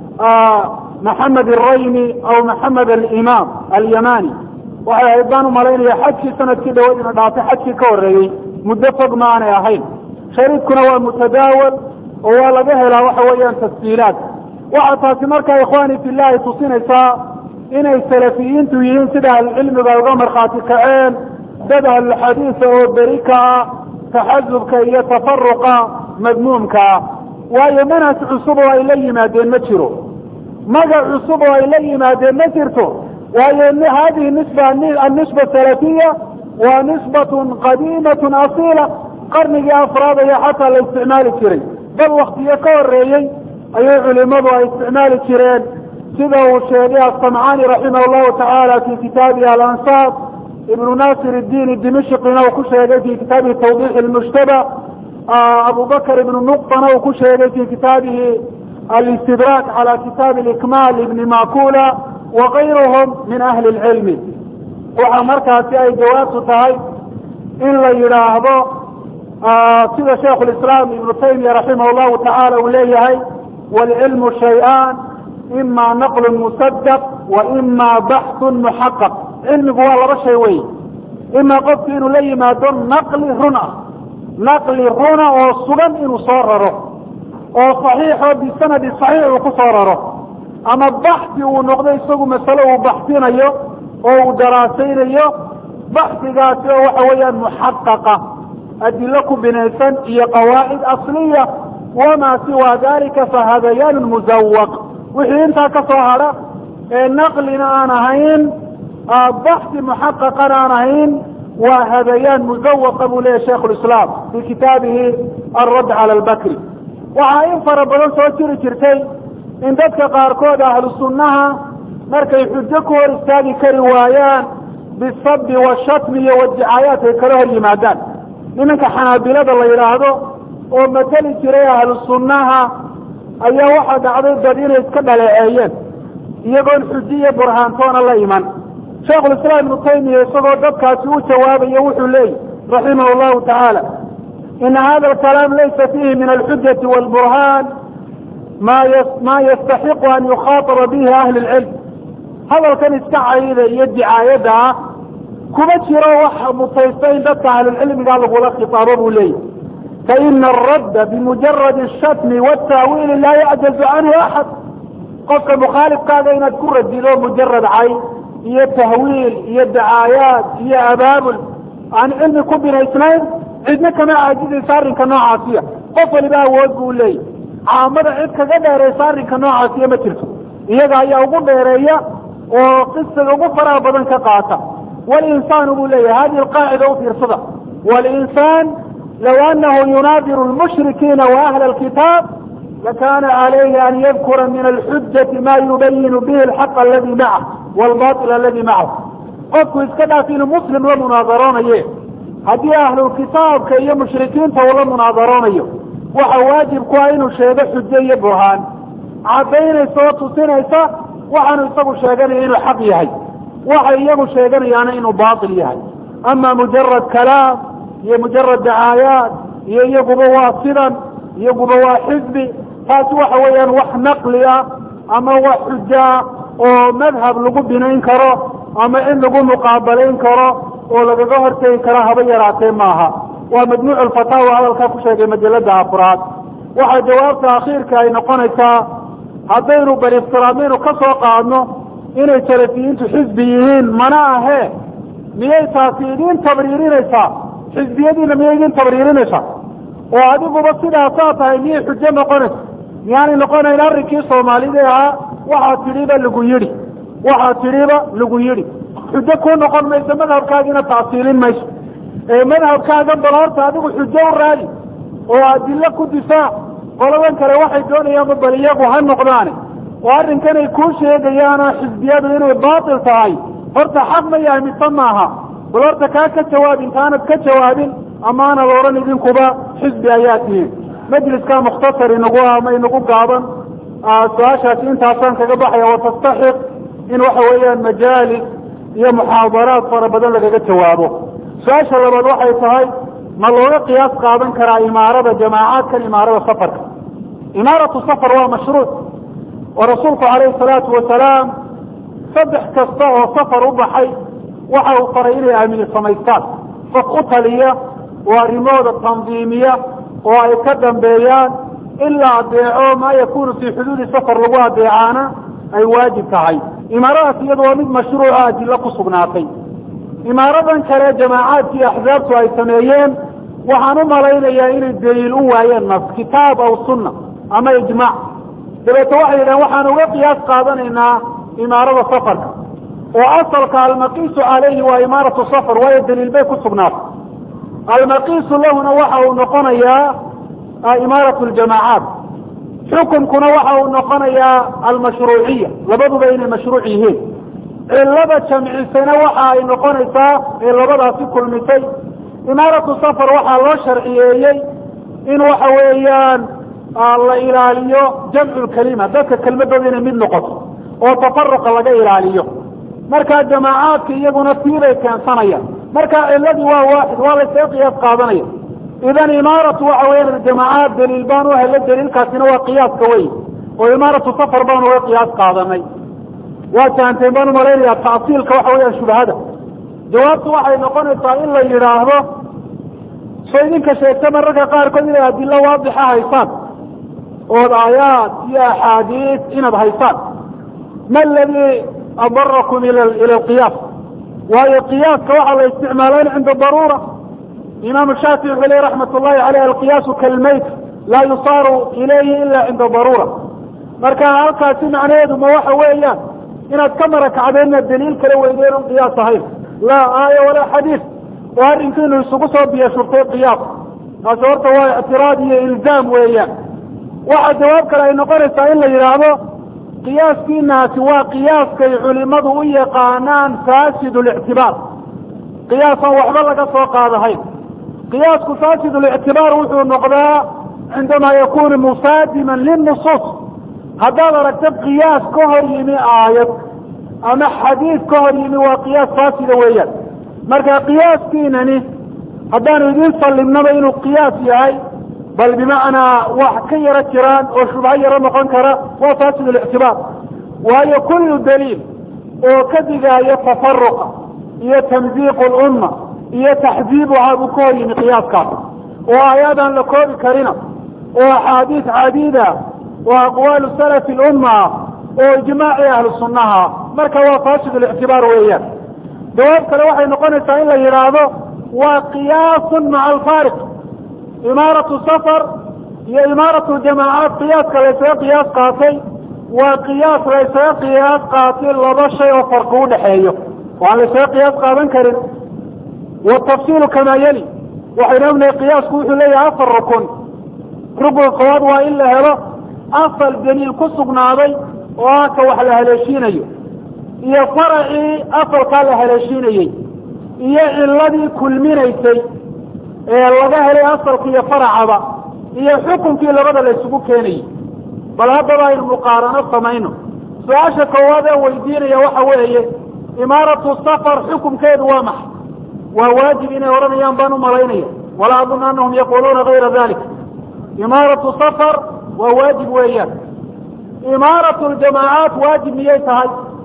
maxamed araymi aw maxamed alimaam alyamani waxay ahayd baan umalaynaya xajkii sanadkii dhawayd ina dhaafay xajkii ka horreeyey muddo fog ma aanay ahayn shariidkuna waa mutadaawal oo waa laga helaa waxa weeyaan tasjiilaad waxaa taasi markaa ikhwaani fillahi tusinaysaa inay salafiyiintu yihiin sida ahlucilmiga uga markhaati kaceen dad ahluxadiisa oo beri ka ah taxasubka iyo tafaruqa madmuumka ah waayo manhaj cusub oo ay la yimaadeen ma jiro magac cusub oo ay la yimaadeen ma jirto waayo hadihi nisba annisba salafiya waa nisbatun qadiimatun asiila qarnigii afraad ayaa xataa la isticmaali jiray bal waktiyo ka horeeyey ayay culimadu ay isticmaali jireen sida uu sheegay asamcaani raximah llahu tacaala fi kitaabihi alansaab ibnu nasir اdiin dimishqina uu ku sheegay fi kitaabihi tawdix اlmushtaba abu bakr ibnu nuqtana uu ku sheegay fi kitaabihi alistidrak cala kitaabi ikmaal ibni makula wakayruhum min ahli اlcilmi waxa markaasi ay jawaabtu tahay in la yidhaahdo sida shaikh lislaam ibnu taymiya raximah llahu tacaala uu leeyahay wاlcilmu shay-an ima naqlu musadaq wa ima baxثu muxaqaq cilmigu waa laba shay wey ima qofku inuu la yimaado naqli run ah naqli runa oo sugan inuu soo raro oo صaxiixo bisanadi صaxiix uu ku soo raro ama baxi uu noqdo isagu masale uu baxsinayo oo uu daraasaynayo baxigaasi oo waxa weeyaan muxaqaqa adilo ku binaysan iyo qawaacid asliya wamaa siwa dalika fahadayaan muzawaq wixii intaa ka soo hadha ee naqlina aan ahayn baxi muxaqaqana aan ahayn waa hadayaan muzawaqa buu leyahy shaikh lislaam fi kitaabihi alradd cala albakri waxaa in fara badan soo jiri jirtay in dadka qaarkood ahlu sunnaha markay xujo ku hor istaagi kari waayaan bisabi washatmi iyo wadicaayaat ay kala hor yimaadaan nimanka xanaabilada la yidhaahdo oo mateli jiray ahlu sunnaha ayaa waxaa dhacday dad inay iska dhaleeceeyeen iyagoon xujiyo burhaantoona la iman shaikhulislaam ibnu taymiya isagoo dadkaasi u jawaabayo wuxuu leeyihi raximah llahu tacaala ina hada alkalaam laysa fiihi min alxujati walburhaan ma ma yastaxiqu an yukhaataba bihi ahli lcilm hadalkan iska cayida iyo dicaayadda ah kuma jiro wax mutaysta in dadka ahlulcilmiga lagula khitaabo buu leeyahy faina aradda bimujaradi ashatmi wاtaawiili laa yacjazu canhu axad qofka mukhaalifkaaga inaad ku radido mujarad cay iyo tahwiil iyo dacaayaad iyo abaabul aan cilmi ku binaysnayn cidna kama caajizaysa arrinka noocaasiya qof waliba awood buu leeyahy caamada cid kaga dheeraysa arrinka noocaasiya ma jirto iyaga ayaa ugu dheereeya oo qisiga ugu faraha badan ka qaata walinsaanu buu leeyahay hadihi alqaacida u fiirsada walinsaan low anahu yunaadiru lmushrikiina wa ahla alkitaab lakana calayhi an yadkura min alxujati ma yubayinu bihi alxaq aladi macah walbail aladi macahu qofku iska dhaaf inuu muslim la munaadaroonaye haddii ahlulkitaabka iyo mushrikiinta uu la munaadaroonayo waxa waajib ku ah inuu sheego xujo iyo burhaan caddaynaysa oo tusinaysa waxaanu isagu sheeganaya inuu xaq yahay waxay iyagu sheeganayaana inuu baatil yahay ama mujarad kalaam iyo mujarad dacaayaat iyo iyaguba waa sidan iyaguba waa xisbi taasi waxa weeyaan wax naqli ah ama wax xujaa oo madhab lagu binayn karo ama in lagu muqaabalayn karo oo lagaga hortegi karo haba yaraatee maaha waa majmuuc alfataawa hadalkaa ku sheegay majalada afraad waxaa jawaabta akhiirka ay noqonaysaa haddaynu bal iftiraadmaynu ka soo qaadno inay salafiyiintu xisbi yihiin mana ahee miyay taasi idiin tabriirinaysaa xisbiyadiina miyay idiin tabriirinaysaa oo adiguba sidaasaa tahay miyay xujo noqonaysa miyaanay noqonayn arrinkii soomaalida ahaa waxaa tidhiba lagu yidhi waxaa tidhiba lagu yidhi xujo kuu noqon mayso madhabkaagiina tacsiilin mayso ee madhabkaaga bal horta adigu xujo u raadi oo adilo ku difaac qoladan kale waxay doonayaanba bal iyagu ha noqdaane oo arrinkanay kuu sheegayaanoo xisbiyadu inay baatil tahay horta xaq ma yahay mise maaha bal horta kaa ka jawaab intaanad ka jawaabin amaanad odhan idinkuba xisbi ayaa tihiin majliskaa mukhtasar inagu ama inagu gaaban su-aashaasi intaasaan kaga baxaya watastaxiq in waxa weeyaan majaalis iyo muxaadaraad fara badan lagaga jawaabo su-aasha labaad waxay tahay ma looga qiyaas qaadan karaa imaarada jamaacaadkan imaarada safarka imaaratu safar waa mashruuc oo rasuulku calayhi salaatu wasalaam saddex kasta oo safar u baxay waxa uu faray inay amiir samaystaan qof u taliya oo arrimahooda tandiimiya oo ay ka dambeeyaan in la adeeco maa yakunu fii xuduudi safar lagu adeecaana ay waajib tahay imaaradaas iyadu waa mid mashruuca adilo ku sugnaatay imaaradan kale jamaacaadkii axzaabtu ay sameeyeen waxaan u malaynayaa inay daliil u waayeen nas kitaab aw sunna ama ijmaac dabeete waxay yidhahen waxaan uga qiyaas qaadanaynaa imaarada safarka oo asalka almaqiisu calayhi waa imaaratu safar waayo daliil bay ku sugnaatay almaqiisu lahuna waxa uu noqonayaa imaaratu ljamaacaat xukunkuna waxa uu noqonayaa almashruuciya labaduba inay mashruuc yihiin cilada jamcisana waxa ay noqonaysaa ee labadaasi kulmisay imaaratu safar waxaa loo sharciyeeyey in waxa weeyaan la ilaaliyo jamcu lkalima dadka kelmadooda inay mid noqoto oo tafaruqa laga ilaaliyo markaa jamaacaadka iyaguna tiibay keensanayaan marka ciladii waa waaxid waa laysaga qiyaas qaadanaya idan imaaratu waxa weya jamaacaad daliil baan u helo daliilkaasina waa qiyaaska wey oo imaaratu safar baan uga qiyaas qaadanay waa fahanteen baan umalaynaya tasiilka waxa weeyaan shubhada jawaabtu waxay noqonaysaa in la yidhaahdo so idinka sheegta mararka qaarkood inay adilo waadixa haysaan ood aayaad iyo axaadiis inaad haysaan ma aladii adarakum ila alqiyaas waayo qiyaaska waxaa la isticmaalaan cinda daruura imaamu shaafici wuxuu ley raxmat ullahi aleyh alqiyaasu kalmayt laa yusaaru ilayhi ila cinda daruura marka halkaasi macnaheedu ma waxa weeyaan inaad ka marakacdeenna daliil kala weydeen un qiyaas ahayn laa aaya walaa xadiid oo arrinkiinu isugu soo biyashurtay qiyaas taasi horta waa ictiraad iyo ilzaam weeyaan waxa jawaab kale ay noqonaysaa in la yidhaahdo qiyaaskiinaasi waa qiyaaskay culimadu u yaqaanaan fasid lictibaar qiyaasaan waxba laga soo qaadahayn qiyaasku fasid lictibaar wuxuu noqdaa cindamaa yakunu musaadiman linusuus haddaad aragta qiyaas ka hor yimi aayad ama xadiid ka hor yimi waa qiyaas faasida weeyaan marka qiyaaskiinani haddaanu idin sallimnaba inuu qiyaas yahay bal bimacnaa wax ka yaro jiraan oo shubho yaro noqon kara waa fasid lictibaar waayo kullu daliil oo ka digaayo tafaruqa iyo tamziiqu lumma iyo taxdiibuhaa buu ka hor yimi qiyaaskaas oo aayaadaan la koobi karina oo axaadiis cadiida oo aqwaalu salafi lumma oo ijmaaci ahlu sunnaha marka waa fasid lictibaar weeyaan jawaab kale waxay noqonaysaa in la yidhaahdo waa qiyaasun maca alfaariq imaaratu safar iyo imaaratu jamaacaat qiyaaska laysaga qiyaas qaatay waa qiyaas laysaga qiyaas qaatay laba shay oo farqi u dhexeeyo oo aan laysaga qiyaas qaadan karin watafsiilu kamaa yeli waxaynu ognahay qiyaasku wuxuu leeyahay afar rukun rukun koowaad waa in la helo asal daliil ku sugnaaday oo ah ka wax la haleeshiinayo iyo faracii asalkaa la haleeshiinayey iyo ciladii kulminaysay ee laga helay asalka iyo faracaba iyo xukunkii labada la isugu keenayey bal haddaba aynu muqaarano samayno su-aasha koowaad ee weydiinaya waxa weeye imaaratu safar xukumkeedu waa maxay waa waajib inay odhanayaan baan umalaynaya walaa adun anahum yaquluuna gayra dalik imaaratu safar waa waajib weeyaan imaaratu ljamaacaat waajib miyay tahay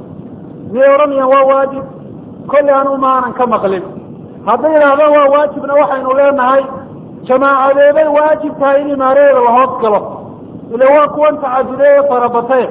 miyay odhanayaan waa waajib kolley anu maanan ka maqlin hadday yidhaahdaan waa waajibna waxaynu leenahay jamaacadeeday waajib tahay in imaaradeeda la hoos galo ila waa kuwan tacadude ee farabatee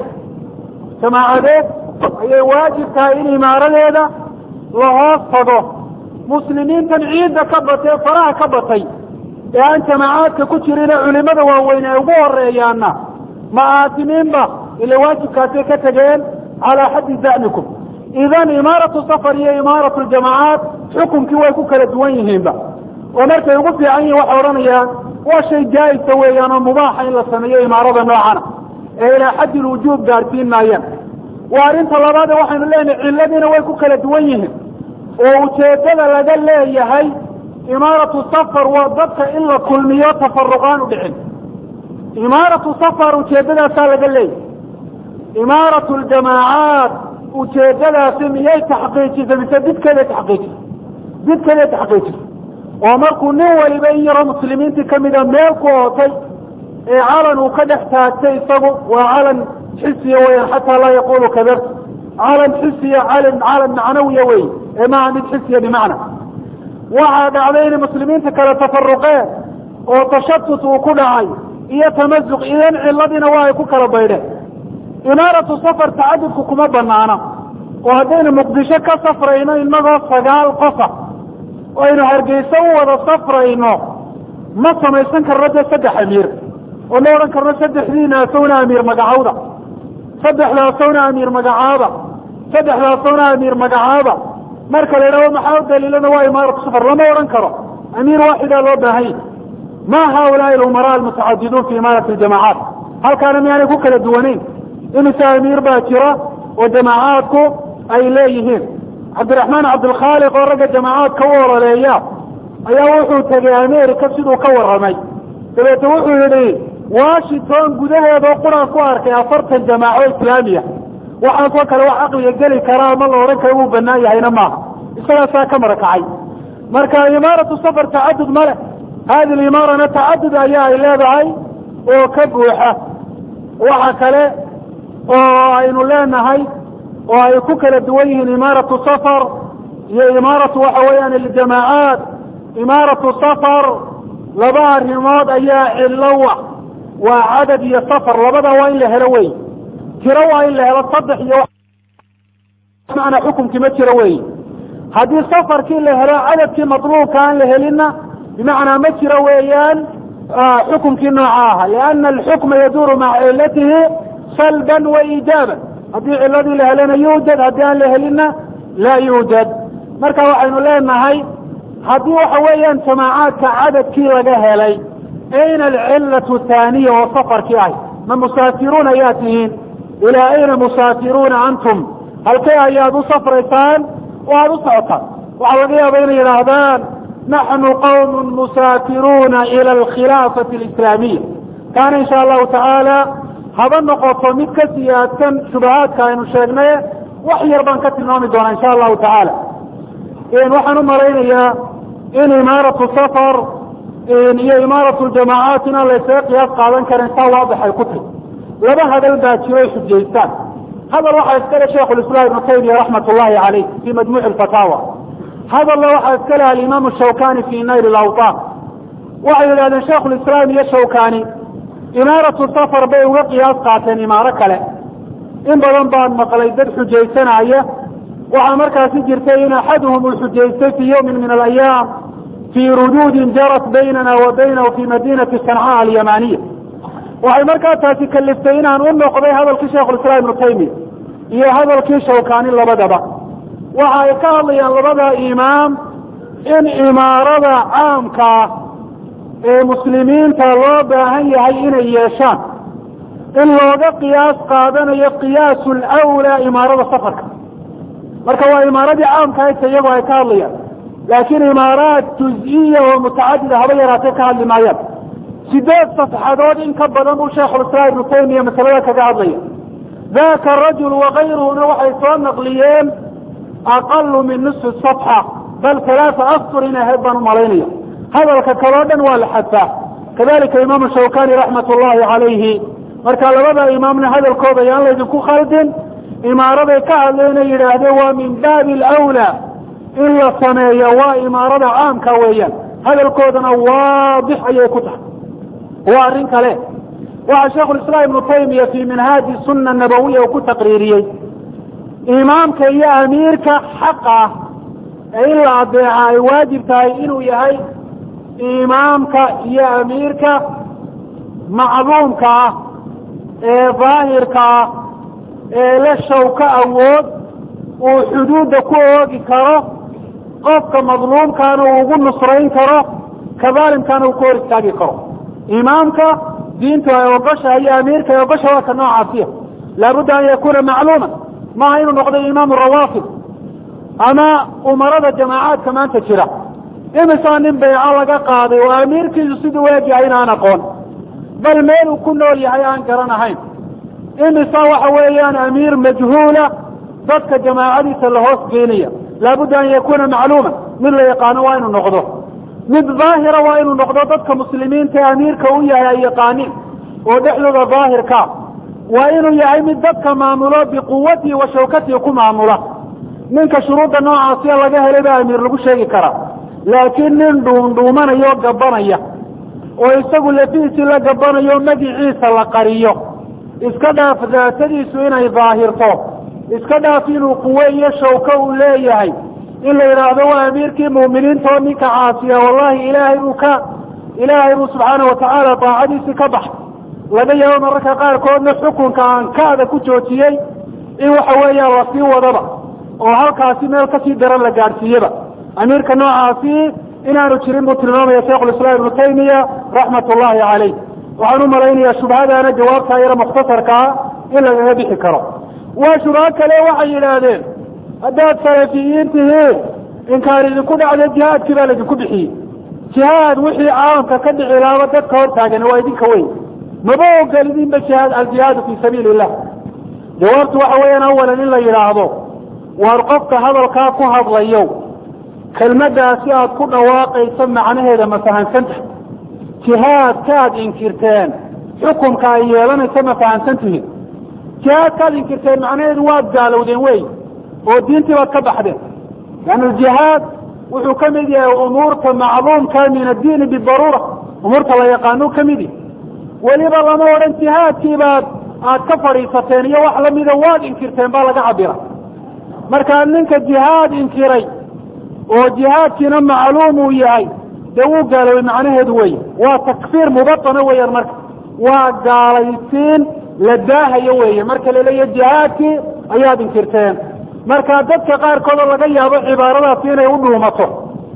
jamaacadeed ayay waajib tahay in imaaradeeda la hoos tago muslimiintan ciidda ka batee faraha ka batay ee aan jamaacaadka ku jirine culimada waaweyn ay ugu horeeyaana ma aatimiinba ila waajibkaasay ka tegeen calaa xaddi zacmikum idan imaaratu safar iyo imaaratu ljamaacaat xukunkii way ku kala duwan yihiinba oo markay ugu fiican yihin waxay odhanayaan waa shay jaa-isa weeyaan oo mubaaxa in la sameeyo imaarada noocana ee ilaa xaddi lwujuub gaadhsiin maayaan waa arrinta labaade waxaynu leenahay ciladiina way ku kala duwan yihiin oo ujeeddada laga leeyahay imaaratu safar waa dadka in la kulmiyo tafaruqaan u dhicin imaaratu safar ujeeddadaasaa laga leeyahay imaaratu ljamaacaat ujeeddadaasi miyay taxqiijisay mise didkeeday taxqiijisay didkeeday taxqiijisay oo markuu nin waliba in yaroo muslimiintii kamida meel ku ootay ee calan uu ka dhex taagtay isagu waa calan xisiya weyan xataa laa yaqulu kadab calan xisiya calan calan macnawiya wey ee maaha mid xisiya bimacna waxaa dhacday inay muslimiinta kale tafaruqeen oo tashatut uu ku dhacay iyo tamazuq idan ciladiina waa ay ku kala baydheen imaaratu safar tacadudku kuma banaana oo haddaynu muqdisho ka safrayno inagoo sagaal qofa oo aynu hargeysa u wada safrayno ma samaysan karno dee saddex amiir oo ma odhan karno saddexdiina asawna amiir magacawda saddexda asawna amiir magacaaba saddexda asawna amiir magacaaba marka la yidhahdo maxaa u daliilana waa imaaratu safar lama odhan karo amiir waaxidaa loo baahanya ma haulaai alumara almutacadiduun fi imaarati ljamacaat halkaana miyaanay ku kala duwanayn imise amiir baa jira oo jamaacaadku ay leeyihiin cabdiraxmaan cabdilkhaaliq oo ragga jamaacaadka u ololeeya ayaa wuxuu tegay america siduu ka warramay dabeete wuxuu yidhi washington gudaheedoo quraan ku arkay afartan jamaaco islaamiya waxaasoo kale wax caqliga geli karaa ma la odhan karo wuu banaan yahayna maaha isagaasaa ka marakacay marka imaaratu safar tacadud ma leh hadi limaarana tacadud ayaa ay leedahay oo ka buuxa waxa kale oo aynu leenahay oo ay ku kala duwan yihiin imaaratu safar iyo imaaratu waxa weeyaan aljamaacaat imaaratu safar laba arrimood ayaa cilowa waa cadad iyo safar labada waa in la helo wey tiro waa in la helo saddex iyo macnaa xukumkii ma jiro wey haddii safarkii la helo cadadkii matluubka aan la helinna bimacnaa ma jiro weeyaan xukumkii nooca aha liana alxukma yaduuru maca cilatihi salban wa iijaaban haddii ciladii la helana yuujad haddii aan la helinna laa yuujad marka waxaynu leenahay haddii waxa weeyaan jamaacaadka cadadkii laga helay ayna alcilatu thaaniya oo safarkii ahy ma musaafiruun ayaa tihiin ilaa ayna musaafiruuna antum halkee ayaad u safraysaan oo aada u socotaan waxaa laga yaaba inay yidhaahdaan naxnu qawmun musaafiruuna ila alkhilaafati alislaamiya kaana insha allahu tacaala haba noqoto mid ka siyaadsan shubahaadka aynu sheegnay wax yar baan ka tilmaami doonaa insha allahu tacaala waxaan u malaynayaa in imaaratu safar iyo imaaratu ljamaacaat inaan la ysaga qiyaas qaadan karin saa waadix ay ku tahy laba hadal baa jiro ay xujaystaan hadal waxaa iskale sheikhulislaam ibnu taymiya raxmat ullahi caleyh fi majmuuci lfataawa hadalna waxaa iska leh alimaamu shawkani fi nayl lawtaan waxay yidhahdeen sheikhulislaam iyo shawkani imaaratu safar bay uga qiyaas qaateen imaaro kale in badan baan maqlay dad xujaysanaya waxaa markaasi jirtay in axaduhum uu xujaystay fi yawmin min alayaam fii ruduudin jarat baynana wa baynahu fi madinati sancaa alyamaniya waxay markaa taasi kaliftay inaan u noqday hadalkii sheikhulislaam ibnu taymiya iyo hadalkii shawkani labadaba waxa ay ka hadlayaan labada imaam in imaarada caamkaa ee muslimiinta loo baahan yahay inay yeeshaan in looga qiyaas qaadanayo qiyaasu lwlaa imaarada safarka marka waa imaaradii caamka hayta iyagoo ay ka hadlayaan laakiin imaaraat juz-iya oo mutacadida haba yaraatee ka hadli maayaan sideed safxadood in ka badan buu sheikhulislaam ibnu taymiya masalada kaga hadlaya daka rajul wakayruhuna waxay soo naqliyeen aqalu min nisfi safxa bal talaata astur in ahayd baan umalaynaya hadalka kaloo dhan waa la xadfaa kadalika imaamu shawkani raxmat ullahi calayhi marka labada imaamna hadalkooda ayaan laydinku khaldin imaaraday ka hadleen ay yidhaahdeen waa min baabi alawlaa in la sameeyo waa imaarada caamka weeyaan hadalkoodana waadix ayay ku tahay waa arrin kale waxaa sheikhulislaam ibnu taymiya fi minhaaji sunna nabawiya uu ku taqriiriyey imaamka iyo amiirka xaq ah ee in la adeeca ay waajib tahay inuu yahay imaamka iyo amiirka macluumka ah ee daahirka ah ee la shawka awood uu xuduudda ku oogi karo qofka madluumkaana uu ugu nusrayn karo kadaalimkaana uu ku hor istaagi karo imaamka diintu ay ogoshahay iyo amiirka ay ogosha waa ka noocaasiya laabudda an yakuna macluuman maaha inuu noqdo imaamu rawaafid ama umarada jamaacaadka maanta jira imisaa nin bayco laga qaaday oo amiirkiisu siduu eegyahay inaan aqoon bal meel uu ku nool yahay aan garanahayn imisa waxa weeyaan amiir majhuula dadka jamaacadiisa la hoos geenaya laabudda an yakuna macluuman mid la yaqaano waa inuu noqdo mid daahira waa inuu noqdo dadka muslimiinta ee amiirka u yahay ay yaqaaniin oo dhexdooda daahirkaa waa inuu yahay mid dadka maamulo biquwatihi wa shawkatihi ku maamula ninka shuruudda noocaasiya laga helay baa amiir lagu sheegi karaa laakiin nin dhuundhuumanaya oo gabanaya oo isagu lafihiisii la gabanayo magiciisa la qariyo iska dhaaf daatadiisu inay daahirto iska dhaaf inuu quwe iyo shawko uu leeyahay in la yidhaahdo waa amiirkii mu'miniinta oo ninka caasiya wallahi ilaahay buu ka ilaahay buu subxaana watacaala daacadiisii ka baxay laga yaabo mararka qaarkoodna xukunka aan kaada ku joojiyey in waxa weeya lasii wadaba oo halkaasi meel kasii daran la gaadhsiiyeba amiirka noocaasi inaanu jirin buu tilmaamaya shaikhulislaam ibnu taymiya raxmat ullahi caleyh waxaan u malaynayaa shubhadaana jawaabtaa yaro mukhtasarkaa in lagaga bixi karo waa shubho kale waxay yidhaahdeen haddaad salafiyiin tihiin inkaan idinku dhacdo jihaadkii baa laydinku bixiyey jihaad wixii caalamka ka dhici laaba dadka hor taagan waa idinka weyn maba ogolidinba jihaad aljihaadu fii sabiili illah jawaabtu waxa weeyaan awalan in la yidhaahdo waar qofka hadalkaa ku hadlayo kelmaddaasi aad ku dhawaaqayso macnaheeda ma fahamsantahay jihaadkaad inkirteen xukumka ay yeelanayso ma fahamsan tihiin jihaadkaad inkirteen macnaheedu waad gaalowdeen wey oo diintii baad ka baxdeen leanna aljihaad wuxuu ka mid yahay umuurta macluumka min addiini bidaruura umuurta la yaqaano ka mid yahy weliba lama odhan jihaadkii baad aad ka fadhiisateen iyo wax lamida waad inkirteen baa laga cabira markaa ninka jihaad inkiray oo jihaadkiina macluum uu yahay dee wuu gaaloobay macnaheedu wey waa takfiir mubatana weeyaan marka waa gaalaysiin la daahayo weeye marka laleeya jihaadkii ayaad inkirteen marka dadka qaarkoodoo laga yaabo cibaaradaasi inay u dhuumato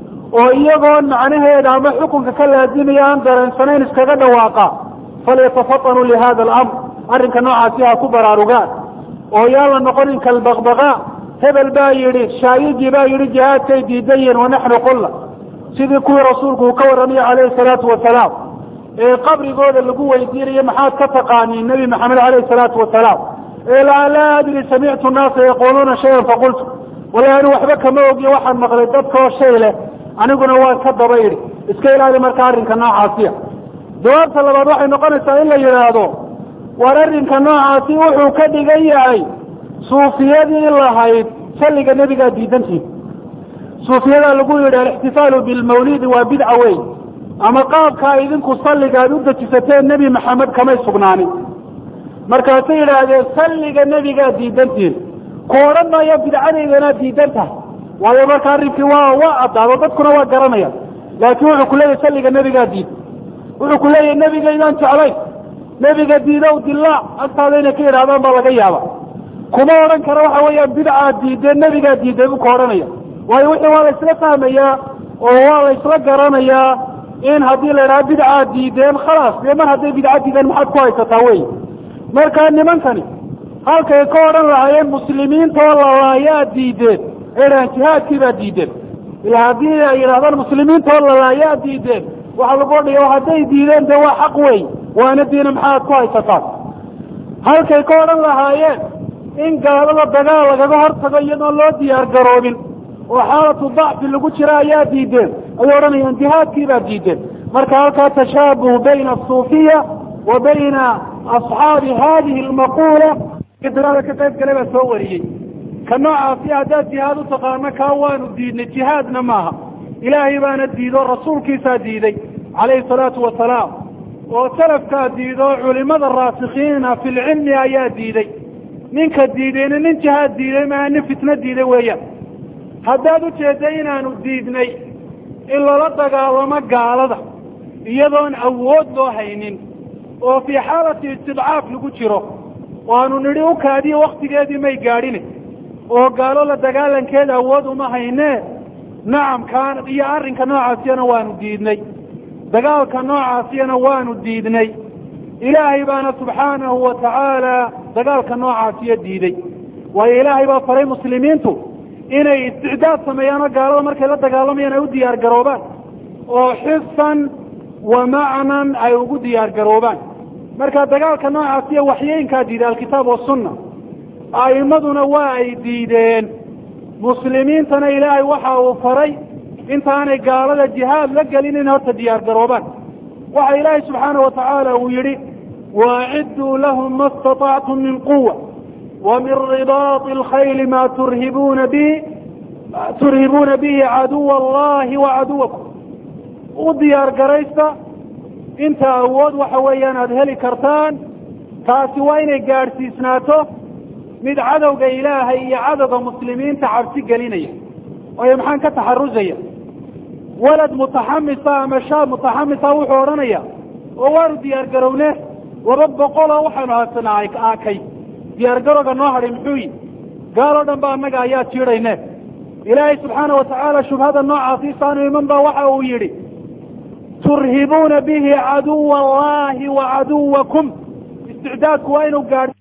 oo iyagoon macnaheeda ama xukunka ka laazimaya aan dareensanayn iskaga dhawaaqa falyatafatanuu lihada alamr arrinka noocaasi ha ku baraarugaan oo yaan la noqonin kalbaqbaqa hebel baa yidhi shaayigii baa yidhi jihaadkay diidan yihiin wanaxnu qulla sidii kuwii rasuulku uu ka warramaya calayhi salaatu wasalaam ee qabrigooda lagu weydiinayo maxaad ka taqaaniin nebi maxamed calayhi salaatu wasalaam ee laa laa adri samictu naasa yaquuluuna shayan faqultu wallahi anu waxba kama ogiyo waxaan maqlay dadkaoo shay leh aniguna waan ka daba idhi iska ilaali marka arrinka noocaasiya jawaabta labaad waxay noqonaysaa in la yidhaahdo war arrinka noocaasi wuxuu ka dhigan yahay suufiyadii lahayd salliga nebigaa diidantihi suufiyadaa lagu yidhi alixtifaalu bilmawlidi waa bidca wey ama qaabkaa idinku salliga aad u dejisateen nebi maxamed kamay sugnaanin markaasay yidhaahdeen salliga nebigaa diidantihin ku odhan maayo bidcadaydanaad diidan tahay waayo marka arrinkii waa waa addaado dadkuna waa garanaya laakiin wuxuu ku leeyahy salliga nebigaa diid wuxuu ku leeyahay nebigaydaan jeclayn nebiga diidow dilaac agtaada inay ka yidhahdaan baa laga yaaba kuma odhan karo waxa weeyaan bidcaad diideen nebigaa diiday buu ka odhanaya waayo wixii waa la isla fahmayaa oo waa la isla garanayaa in haddii la idhaha bidcaad diideen khalaas dee mar hadday bidca diideen maxaad ku haysataa wey marka nimankani halkay ka odhan lahaayeen muslimiinta oo lalaayaa diideen ay dhahaan jihaadkii baa diideen ila haddii ay yidhahdaan muslimiinta oo lalaayaa diideen waxaa lagu odhaya hadday diideen dee waa xaq wey waana diina maxaad ku haysataan halkay ka odhan lahaayeen in gaalada dagaal lagaga hortago iyadoon loo diyaar garoobin oo xaalatu dacfi lagu jira ayaa diideen ayay odhanayaan jihaadkii baa diideen marka halkaa tashaabuh bayna asuufiya wa bayna asxaabi hadihi almaquula dirada ka qayb gale baa soo wariyey ka noocaasi haddaad jihaad u taqaano kaa waanu diidnay jihaadna maaha ilaahay baana diido rasuulkiisaa diiday calayhi salaatu wasalaam oo salafkaa diido culimada raasikiina fi lcilmi ayaa diiday ninka diidayna nin jihaad diiday maaha nin fitno diiday weeyaan haddaad ujeedda inaanu diidnay in lala dagaalamo gaalada iyadoon awood loo haynin oo fii xaalati istidcaaf lagu jiro waanu nidhi u kaadiyo waktigeedii may gaadhine oo gaalo la dagaalankeeda awood uma haynee nacam kaan iyo arrinka noocaasiyana waanu diidnay dagaalka noocaasiyana waanu diidnay ilaahay baana subxaanahu wa tacaala dagaalka noocaasiya diiday waayo ilaahay baa faray muslimiintu inay isticdaad sameeyaan oo gaalada markay la dagaalamayaan ay u diyaar garoobaan oo xisan wa macnan ay ugu diyaar garoobaan marka dagaalka noocaasiya waxyeynkaa diiday alkitaab wasunna a'immaduna waa ay diideen muslimiintana ilaahay waxa uu faray intaanay gaalada jihaad la gelin in horta diyaar garoobaan waxa ilaahay subxaana wa tacaala uu yidhi waacidduu lahum ma istatactum min quwa wa min ribaati alkhayli ma turhibuuna bihi turhibuuna bihi caduwa allahi wa caduwakum u diyaar garaysta inta awood waxa weeyaan aada heli kartaan taasi waa inay gaadhsiisnaato mid cadowga ilaahay iyo cadowga muslimiinta cabsi gelinaya waayo maxaan ka taxarusaya walad mutaxamisa ama shaab mutaxamisa wuxuu odhanaya oo waanu diyaar garowne laba boqoloo waxaanu haysanaa aakay diyaar garowga noo hadhay muxuu yi gaaloo dhan ba annaga ayaa jiidhayne ilaahay subxaana wa tacaala shubhada noocaasiisaanu iman ba waxa uu yidhi turhibuuna bihi caduwa allahi wa caduwakum isticdaadku waa inuu gaadh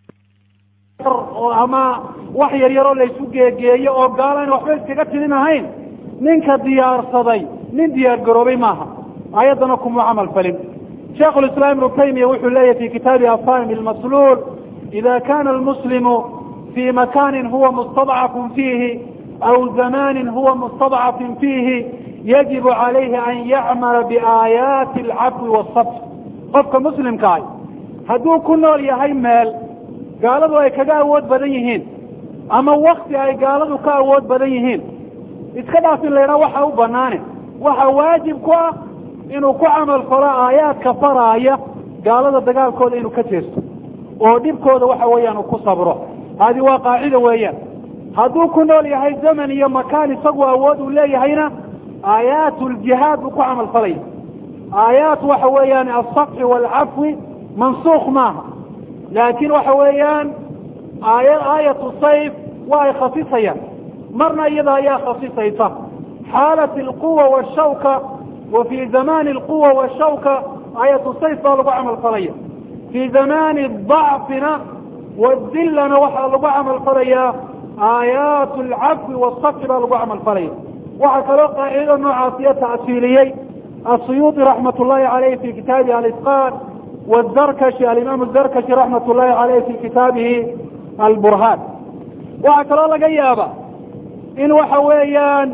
ama wax yar yaroo laysu geegeeyo oo gaalo ayna waxba iskaga tilin ahayn ninka diyaarsaday nin diyaar garoobay maaha aayaddana kumuu camal falin sheikhu lislaam ibnu taymiya wuxuu leeyahy fi kitaabi afaim ilmasluul ida kana almuslimu fi makanin huwa mustadcafun fiihi aw zamanin huwa mustadcafin fiihi yajibu calayhi an yacmala biaayaati alcafwi waasabr qofka muslimkaah hadduu ku nool yahay meel gaaladu ay kaga awood badan yihiin ama wakti ay gaaladu ka awood badan yihiin iska dhaaf in laydhaa waxa u banaane waxa waajib ku ah inuu ku camal falo aayaadka faraaya gaalada dagaalkooda inuu ka jeesto oo dhibkooda waxa weeyaan uu ku sabro haadi waa qaacida weeyaan hadduu ku nool yahay zaman iyo makaan isagu awood uu leeyahayna aayaat ljihaad buu ku camal falaya aayaat waxa weeyaan alsafxi waalcafwi mansuukh maaha laakiin waxa weeyaan aaya aayatu sayf waa ay khasisayaan marna iyada ayaa khasisaysa xaalat alquwa washawka wa fii zamani alquwa washawka aayatu sayf baa lagu camal falaya fii zamani dacfina wadillana waxaa lagu camal falayaa aayaat alcafwi waasafxi baa lagu camal falaya waxaa kaloo qaacidada noocaasiyo ta'siiliyey asuyuuطi raxmat ullahi caleyh fi kitaabi alisqaan wazarkashi alimaam azarkashi raxmat ullahi caleyh fi kitaabihi alburhaan waxaa kaloo laga yaaba in waxa weeyaan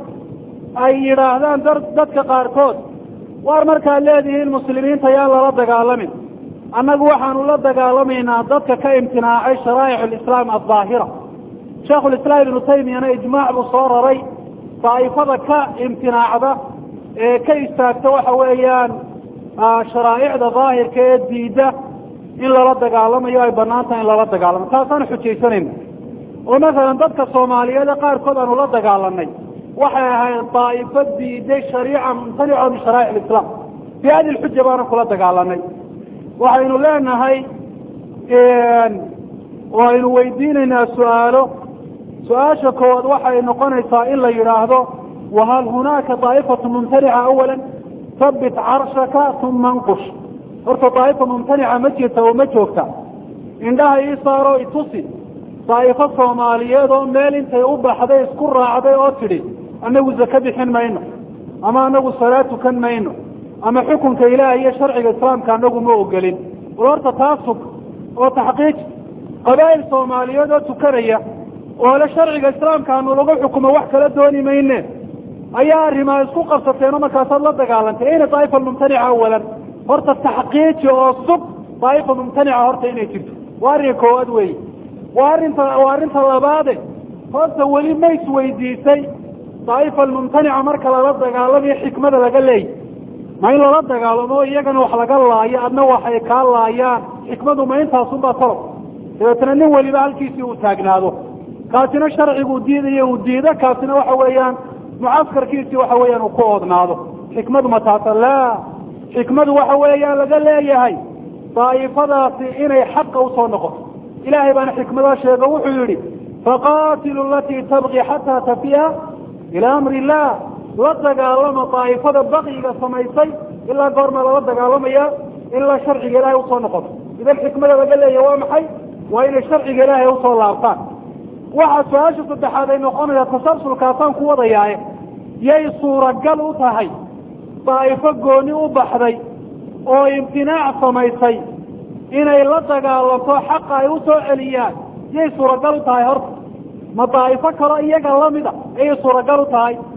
ay yidhaahdaan dadka qaarkood waar markaad leedihiin muslimiinta yaan lala dagaalamin annagu waxaanu la dagaalamaynaa dadka ka imtinaacay sharaa'ic alislaam aldaahira sheikhulislaam ibnu taymiyana ijmaac buu soo raray daa'ifada ka imtinaacda ee ka istaagta waxa weeyaan sharaa'icda daahirka ee diidda in lala dagaalamayo ay banaan tahay in lala dagaalamo taasaanu xujaysanayna oo masalan dadka soomaaliyeed ee qaarkood aanu la dagaalanay waxay ahayd daa'ifo diiday shariica mumtanica min sharaa'ic alislaam bi hadi lxuja baanu kula dagaalanay waxaynu leenahay oo aynu weydiinaynaa su-aalo su-aasha koowaad waxay noqonaysaa in la yidhaahdo wahal hunaaka daa'ifatu mumtanica awala habit carshaka uma nqush horta daa'ifa mumtanica ma jirta oo ma joogta indhaha ii saaro itusi daa'ifo soomaaliyeed oo meel intay u baxday isku raacday oo tidhi annagu zake bixin mayno ama anagu salaad tukan mayno ama xukunka ilaah iyo sharciga islaamka anagu ma ogolin bal horta taa sug oo taxqiij qabaa'il soomaaliyeed oo tukanaya oo le sharciga islaamka anu lagu xukumo wax kala dooni mayne ayaa arrimaa isku qabsateen oo markaasaad la dagaalantay ayna daa'ifa mumtanica awalan horta taxqiiji oo sug daa'ifa mumtanica horta inay jirto waa arrinka koowaad weeye waa arrinta waa arrinta labaade horta weli ma isweydiisay daa'ifa almumtanica marka lala dagaalamayo xikmada laga leeyay ma in lala dagaalamo iyagana wax laga laayo adna waxay kaa laayaan xikmadu ma intaasunbaa talob dabeetna nin weliba halkiisii uu taagnaado kaasina sharcigu diidayo uu diido kaasina waxa weeyaan mucaskarkiisii waxa weeyaan uu ku oodnaado xikmadu ma taasa laa xikmadu waxa weeyaan laga leeyahay daa'ifadaasi inay xaqa usoo noqoto ilaahay baana xikmadaa sheego wuxuu yidhi faqaatilu alatii tabqi xataa tafiya ilaa amri illah la dagaalama daa'ifada bakyiga samaysay ilaa goorma lala dagaalamaya ilaa sharciga ilaahay usoo noqoto idan xikmada laga leeyahay waa maxay waa inay sharciga ilaahay usoo laabtaan waxaa su-aasha saddexaad ay noqonaysaa tasalsulkaasaan ku wadayaaye yay suuragal u tahay daa'ifo gooni u baxday oo imtinaac samaysay inay la dagaalanto xaqa ay usoo celiyaan yay suuragal u tahay horta ma daa'ifo kaloo iyaga lamida ayay suuragal u tahay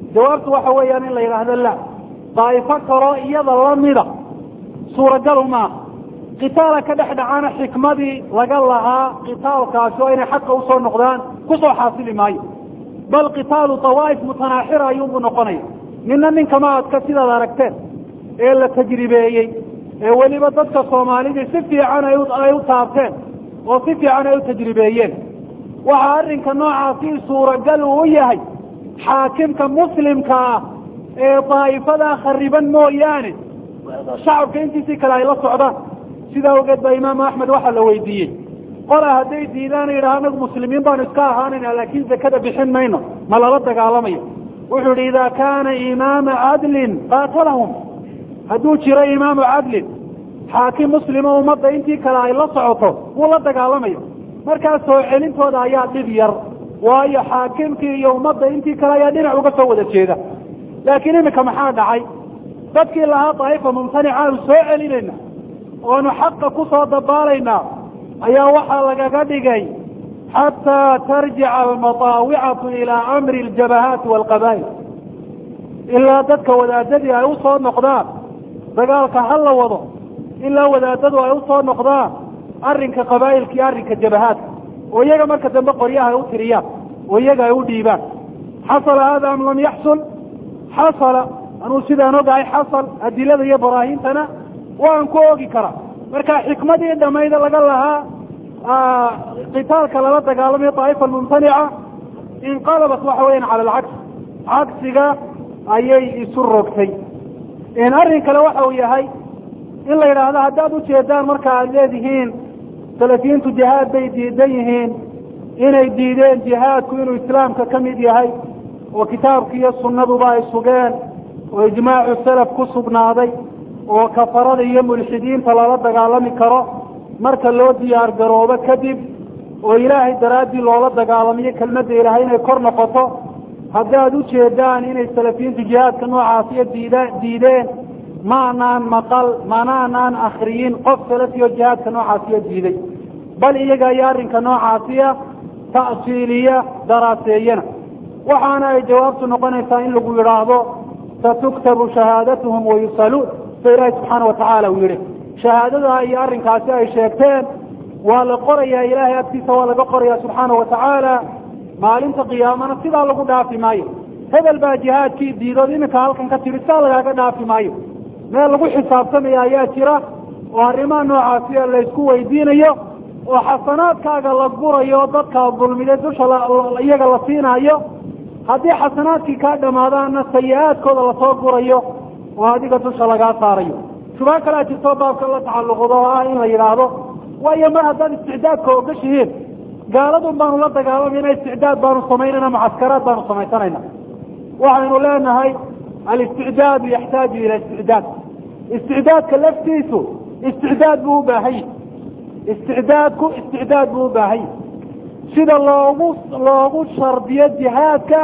jawaabtu waxa weeyaan in la yidhaahdo la daa'ifo kaloo iyada lamida suuragalu maaha qitaala ka dhex dhacana xikmadii laga lahaa qitaalkaasi oo inay xaqa usoo noqdaan kusoo xaasili maayo bal qitaalu dawaa'if mutanaaxira ayuunbuu noqonaya nina ninkama adka sidaad aragteen ee la tajribeeyey ee weliba dadka soomaalidii si fiican ay u taabteen oo si fiican ay u tajribeeyeen waxaa arrinka noocaasi suuragal uu u yahay xaakimka muslimka ah ee daa'ifadaa khariban mooyaane shacabka intiisii kale ay la socdaan sidaa ogeed baa imaamu axmed waxaa la weydiiyey qola hadday diidaan yidhaha anagu muslimiin baanu iska ahaanayna laakiin zakada bixin mayno ma lala dagaalamayo wuxuu yihi idaa kaana imaama cadlin qaatalahum hadduu jiro imaamu cadlin xaakim muslimo ummadda intii kale ay la socoto wuu la dagaalamayo markaas soo celintooda ayaa dhib yar waayo xaakimkii iyo ummadda intii kale ayaa dhinac uga soo wada jeeda laakiin iminka maxaa dhacay dadkii lahaa daa'ifa mumtanica aanu soo celinayna oanu xaqa ku soo dabaalaynaa ayaa waxaa lagaga dhigay xataa tarjica almataawicatu ilaa amri aljabahaati waalqabaa'il ilaa dadka wadaadadii ay usoo noqdaan dagaalka ha la wado ilaa wadaadadu ay usoo noqdaan arrinka qabaa'ilka iyo arrinka jabahaadka oo iyaga marka dambe qoryaha ay u tiriyaan oo iyaga ay u dhiibaan xasala hada am lam yaxsul xasala anuu sidaan ogahay xasal adilada iyo baraahintana waan ku ogi karaa marka xikmadii dhamayda laga lahaa qitaalka lala dagaalamayo daa'ifa mumtanica inqalabat waxa weyan cala alcagsi cagsiga ayay isu rogtay arrin kale waxa uu yahay in la yidhaahdo haddaad ujeedaan marka aad leedihiin salafiyiintu jihaad bay diidan yihiin inay diideen jihaadku inuu islaamka ka mid yahay oo kitaabki iyo sunnaduba ay sugeen oo ijmaacu salaf ku sugnaaday oo kafarada iyo mulxidiinta lala dagaalami karo marka loo diyaar garoobo kadib oo ilaahay daraaddii loola dagaalamiyo kelmadda ilaahay inay kor noqoto haddaad ujeedaan inay salafiyiintu jihaadka noocaasiyo diida diideen maanaan maqal manaanaan akriyin qof salafiyo jihaadka noocaasiyo diiday bal iyaga iyo arrinka noocaasiya ta'siiliya daraaseeyana waxaana ay jawaabtu noqonaysaa in lagu yidhaahdo satuktabu shahaadatuhum wayusaluun sida ilaahi subxaana watacaala uu yihi shahaadada iyo arrinkaasi ay sheegteen waa la qorayaa ilaahay agtiisa waa laga qorayaa subxaana watacaala maalinta qiyaamana sidaa lagu dhaafi maayo hebel baa jihaadkii diidood iminka halkan ka tiri sidaa lagaaga dhaafi maayo meel lagu xisaabtamaya ayaa jira oo arrimaha noocaasiya laysku weydiinayo oo xasanaadkaaga la gurayo dadka dulmide dusha iyaga la siinaayo haddii xasanaadkii kaa dhamaadaana sayi-aadkooda lasoo gurayo oo adiga dusha lagaa saarayo shubaa kalea jirto baabka la tacalluqdo oo ah in la yidhaahdo waayo mar haddaad isticdaadka ogashihiin gaaladun baanu la dagaalamayna isticdaad baanu samaynayna mucaskaraad baanu samaysanayna waxaynu leenahay alisticdaadu yaxtaaju ila isticdaad isticdaadka laftiisu isticdaad buu u baahanya isticdaadku isticdaad buu u baahanya sida loogu loogu shardiyo jihaadka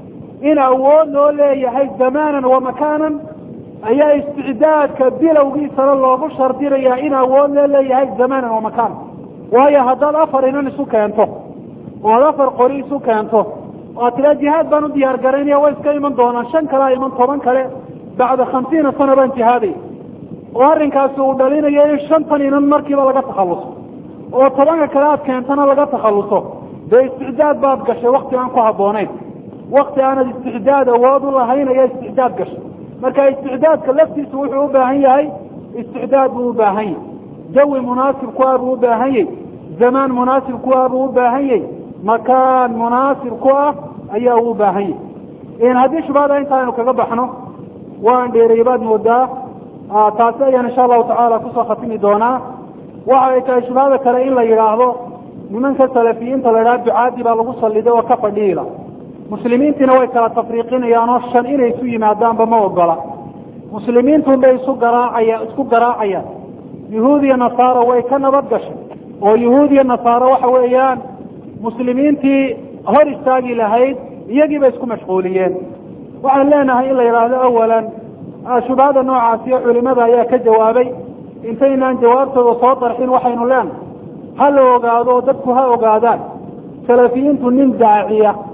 in awood loo leeyahay zamaanan wa makaanan ayaa isticdaadka bilowgiisana loogu shardinayaa in awood loo leeyahay zamaanan wa makaanan waayo haddaad afar inan isu keento oo ad afar qori isu keento oo tiraa jihaad baan u diyaar garaynaya way iska iman doonaan shan kalea iman toban kale bacda khamsiina sana baan jihaaday oo arrinkaasi uu dhalinayo in shantan inan markiiba laga takhalluso oo tobanka kale aad keentana laga takhalluso dee isticdaad baad gashay wakti aan ku habboonayn wakti aanad isticdaad awood u lahayn ayaa isticdaad gashay marka isticdaadka laftiisu wuxuu u baahan yahay isticdaad buu u baahan yahy jawi munaasib ku ah buu u baahan yahy zamaan munaasib ku ah buu u baahan yahy makaan munaasib ku ah ayaa uu u baahan yahy haddii shubhada intaaynu kaga baxno waan dheeriyey baad moodaa taasi ayaan insha allahu tacaala kusoo khatimi doonaa waxa ay tahay shubhada kale in la yidhaahdo nimanka salafiyiinta la idhaha ducaadii baa lagu salliday oo ka fadhiila muslimiintiina way kala tafriiqinayaan oo shan inay isu yimaadaanba ma ogola muslimiintun bay isu garaacaya isku garaacayaan yuhuud iyo nasaaro way ka nabad gashay oo yuhuud iyo nasaaro waxa weeyaan muslimiintii hor istaagi lahayd iyagiiba isku mashquuliyeen waxaan leenahay in la yidhaahdo awalan shubhada noocaasiyo culimada ayaa ka jawaabay intaynaan jawaabtooda soo darxin waxaynu leenahay ha la ogaado oo dadku ha ogaadaan salafiyiintu nin daaciya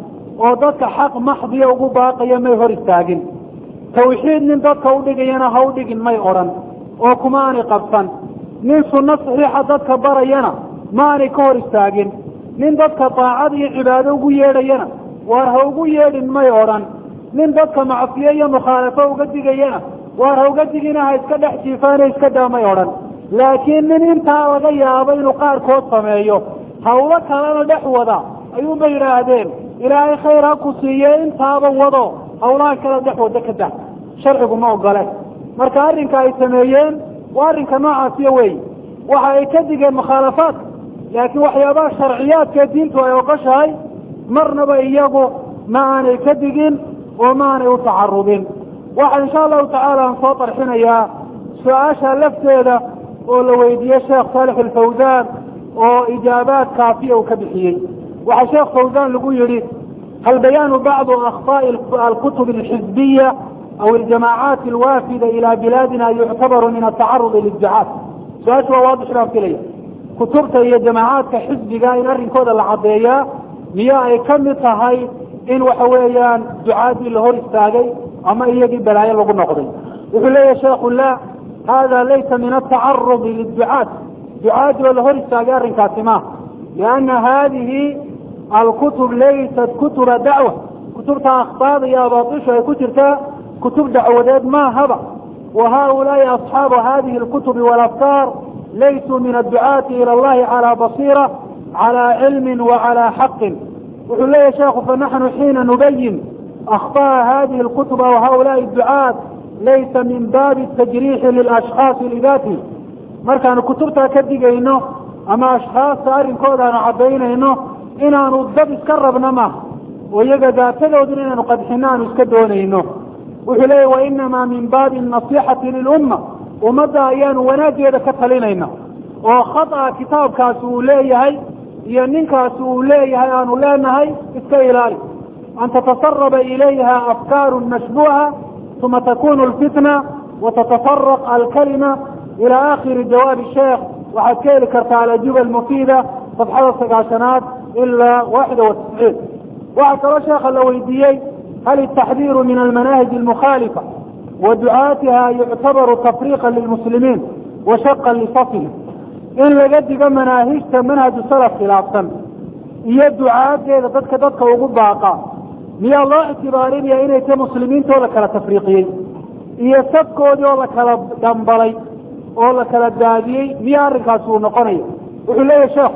oo dadka xaq maxdiya ugu baaqaya may hor istaagin tawxiid nin dadka udhigayana ha u dhigin may odhan oo kuma aanay qabsan nin sunno saxiixa dadka barayana ma aanay ka hor istaagin nin dadka daacad iyo cibaado ugu yeedhayana waar ha ugu yeedhin may odhan nin dadka macsiyo iyo mukhaalafo uga digayana waar ha uga digina ha iska dhex jiifaana iska daa may odhan laakiin nin intaa laga yaabo inuu qaarkood sameeyo hawlo kalena dhex wada ayuunba yidhaahdeen ilaahay khayr ha ku siiye intaaba wado hawlaha kale dhex wada ka dah sharcigu ma ogole marka arrinka ay sameeyeen waa arrinka noocaasiyo weey waxa ay ka digeen mukhaalafaadka laakiin waxyaabaha sharciyaadkee diintu ay ogoshahay marnaba iyagu ma aanay ka digin oo ma aanay u tacarubin waxa insha allahu tacaala aan soo tarxinayaa su-aasha lafteeda oo la weydiiyey sheekh saalix alfawsaan oo ijaabaad kaafiya uu ka bixiyey waxaa sheekh fawsaan lagu yidhi hal bayaanu bacdu akhطaaءi alkutub alxizbiya aw aljamaacaati alwaafida ila bilaadina yuctabaru min atacarudi lidducaat su-aasha waa waadix baan filaya kutubta iyo jamaacaadka xisbiga in arrinkooda la caddeeyaa miyo ay ka mid tahay in waxa weeyaan ducaadii la hor istaagay ama iyagii balaayo lagu noqday wuxuu leeyahy sheekhu la hada laysa min atacarudi lidducaat ducaadii oo la hor istaagay arrinkaasi maaha lianna hadihi alkutub laysat kutuba dacwa kutubta akhtaada iyo abaatishu ay ku jirtaa kutub dacwadeed maahaba wa haulaai asxaabu hadihi alkutubi walafkaar laysuu min adducaati ila allahi calaa basiira calaa cilmin wa calaa xaqin wuxuu leeyahy sheekhu fanaxnu xiina nubayin akhطa'a hadihi alkutub aw haulaai adducaat laysa min baabi tajriixi lilashkhaasi lidaati markaanu kutubtaa ka digayno ama ashkhaasta arrinkooda aanu caddaynayno inaanu dad iska rabno maaha oo iyaga daatadoodun inaanu qadxino aanu iska doonayno wuxuu leeyahy wainamaa min baabi nasixati lilumma ummadda ayaanu wanaaggeeda ka talinayna oo khata kitaabkaasi uu leeyahay iyo ninkaasi uu leeyahay aanu leenahay iska ilaali an tatasaraba ilayha afkaaru mashbuha uma takunu lfitna watatafaraq alkalima ila akhiri jawaabi sheekh waxaad ka heli kartaa alajuba almufiida safxada sagaashanaad ilaa waaxida watisciin waxaa kaloo sheekha la weydiiyey hal الtaxdiiru min almanaahij almukhaalifa wa ducaatiha yuctabaru tafriqa lilmuslimiin wa shaqa lisafihim in laga digo manaahijta manhaju salaf khilaafsan iyo ducaadeeda dadka dadka ugu baaqa miyaa loo ictibaarinaya inay ta muslimiintoo la kala tafriiqiyey iyo safkoodii oo la kala dhambalay oo la kala daadiyey miya arrinkaasi uu noqonaya wuxuu leeyahy sheekhu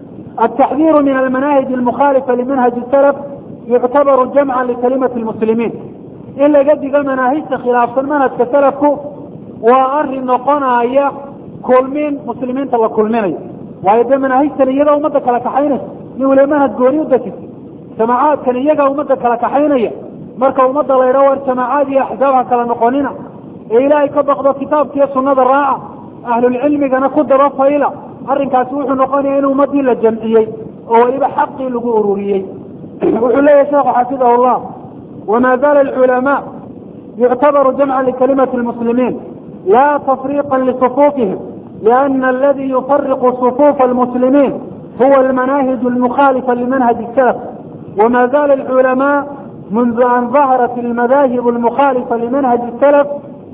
التxdيr min almanahج الmkhalifa limanhaج الslf yuctabaru jamca likalimati اlmuslimiin in laga digo manaahijta khilaafsan manhajka salafku waa arin noqonaya kulmin muslimiinta la kulminayo waayo dee manaahijtan iyagaa ummadda kala kaxaynaysa nin waliba manhaj gooni u dejisa jamaacaadkan iyagaa ummadda kala kaxaynaya marka ummadda la ydhaho war jamaacaad iyo axsaab ha kala noqonina ee ilaahay ka baqdo kitaabkiiyo sunada raaca ahlulcilmigana ku daba fayla arrinkaasi wuxuu noqonaya in ummadii la jamciyey oo weliba xaqii lagu ururiyey wuxuu leeyahy sheekhu xafidahu llah wama zala alculamaa yuctabaru jamca likalimati lmuslimiin la tafriqa lisufuufihim liana aladi yufariqu sufuufa almuslimiin huwa almanahij almukhalifa limanhaj salaf wama zala alculamaa mundu an daharat almadahib almukhalifa limanhaj salaf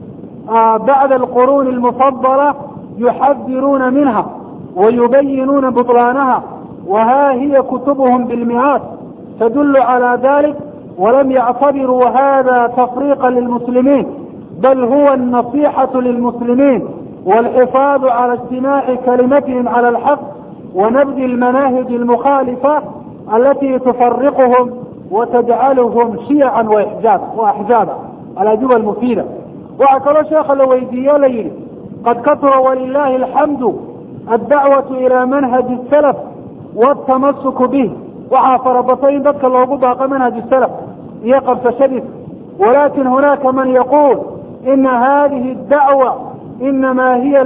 bacda alquruni almufadala yuxadiruuna minha ويبينون بطلانها وها هي كتبهم بالمئات تدل على ذلك ولم يعتبروا هذا تفريقا للمسلمين بل هو النصيحة للمسلمين والحفاظ على اجتماع كلمتهم على الحق ونبذ المناهج المخالفة التي تفرقهم وتجعلهم شيعا وإحجاب وأحزابا الأجوبة المفيدة وعكرا شيخ الويدية ليلي قد كثر ولله الحمد الدعوة إلى منهج السلف والتمسك به waxaa farabatay in dadka loogu baaqo manhaj salaf iyo qabsashadiisa walakin hunaka man yaquul ina hadihi اdacwa inama hiya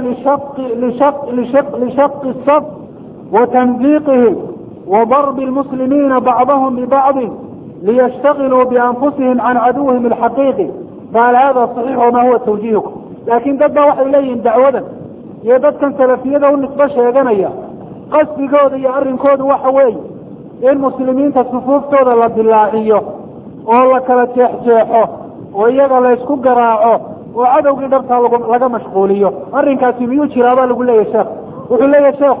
lishaqi الsaf watanziqihim وضرب المسلمين بعضهم ببعض ليشتغلوا بأنفسهم عن عدوهم الحقيقي فهل هذا صحيح وما هو توجيهكم لكن dad ba waxay leeyihin dacwadan iyo dadkan salafiyada u nisbo sheeganaya qasdigooda iyo arrinkooda waxa weeye in muslimiinta sufuuftooda la dilaaciyo oo la kala jeexjeexo oo iyaga la ysku garaaco oo cadowgii dhabtaa laga mashquuliyo arrinkaasi miyuu jiraa baa lagu leeyahy sheekh wuxuu leeyahy sheekhu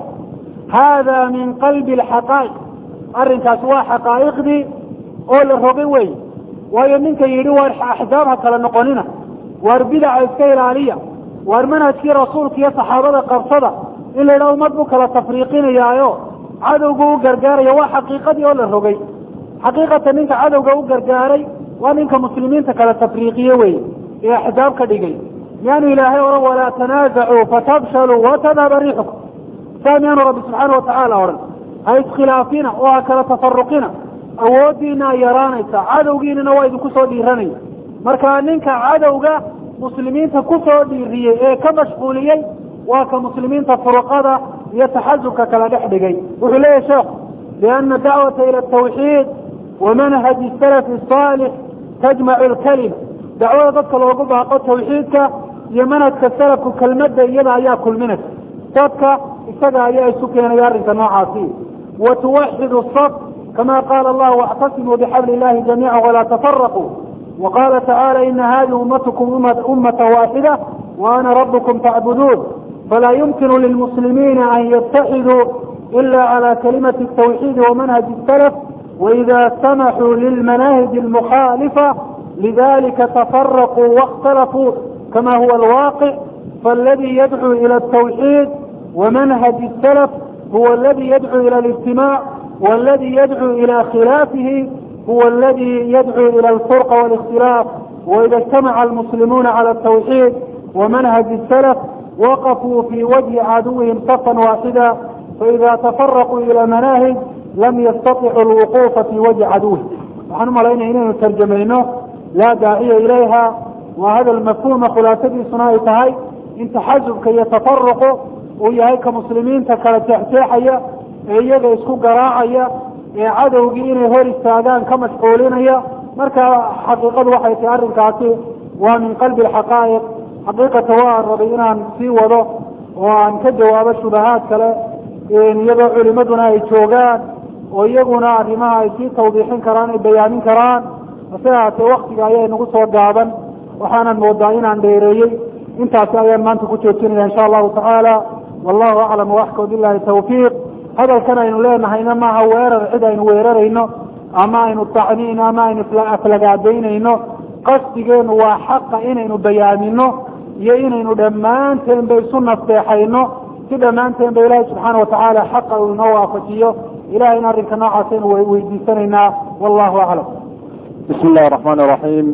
hada min qalbi alxaqaa'iq arrinkaasi waa xaqaa'iqdii oo la rogay wey waayo ninka yidhi waar axzaab ha kala noqonina waar bidaca iska ilaaliya waar manhajkii rasuulka iyo saxaabada qabsada in la yidhaha ummad buu kala tafriiqinayaayo cadowgu u gargaaraya waa xaqiiqadii oo la rogay xaqiiqatan ninka cadowga u gargaaray waa ninka muslimiinta kala tafriiqiye wey ee axzaab ka dhigay miyaanu ilaahay ohan walaa tanaasacuu fatabshaluu watadhaba riixukum saa miyaanu rabbi subxaana watacaala odhan ha iskhilaafina oo ha kala tafaruqina awooddiina yaraanaysa cadowgiinana waa idinku soo dhiiranaya marka ninka cadowga muslimiinta ku soo dhiiriyey ee ka mashquuliyey waa ka muslimiinta furuqada iyo taxasubka kala dhex dhigay wuxuu leeyahy sheekhu liana dacwata ila atawxiid wa manhaji salafi asaalix tajmacu alkalima dacwada dadka loogu baaqo tawxiidka iyo manhajka salafku kelmadda iyada ayaa kulminaysa dadka isaga ayaa isu keenaya arrinka noocaasi wa tuwaxidu saf kama qaala allah wاctasimuu bxabl illahi jamiica walaa tafaraquu waqala tacala ina hadihi ummatukum ummata waaxida waana rabkum tacbuduun falaa yumkinu lilmuslimiina an yataxiduu ila cala kalimati الtawxiidi wamanhaji الsalaf waida samaxuu lilmanahij اlmukhaalifa lidalika tafaraquu waاkhtalafuu kama huwa alwaqic faاladi yadcuu ila الtawxiid ومنهج السلف هو الذي يدعو إلى الاجتماع والذي يدعو إلى خلافه هو الذي يدعو إلى الفرق والاختلاف وإذا اجتمع المسلمون على التوحيد ومنهج السلف وقفوا في وجه عدوهم صفا واحدا فإذا تفرقوا إلى مناهج لم يستطيعوا الوقوف في وجه عدوهم نحن ملينا إنه ترجمينه لا داعي إليها وهذا المفهوم خلاصتي صناعي تهي إن تحزبك يتفرق uu yahay ka muslimiinta kala jeexjeexaya ee iyaga isku garaacaya ee cadowgii inay hor istaagaan ka mashquulinaya marka xaqiiqadu waxay tahay arrinkaasi waa min qalbi alxaqaa'iq xaqiiqata waa rabay inaan sii wado oo aan ka jawaabo shubahaad kale iyadoo culimaduna ay joogaan oo iyaguna arrimaha ay sii tawdiixin karaan ay bayaamin karaan hase ahaatee waktiga ayaa inagu soo gaaban waxaanan moodaa inaan dheereeyey intaasi ayaan maanta ku joojinaya insha allahu tacaala wallahu aclam waxka bilahi tawfiiq hadalkan aynu leenahayna maaha weerar cid aynu weerarayno ama aynu tacniin ama aynu aflagaadaynayno qasdigeenu waa xaqa inaynu bayaamino iyo inaynu dhammaanteenba isu nasteexayno si dhammaanteenba ilaahi subxaana watacaala xaqa uu inoo waafajiyo ilahayna arrinka noocaas aynu weydiisanaynaa wallahu aclam bismi illahi raxmaan iraxiim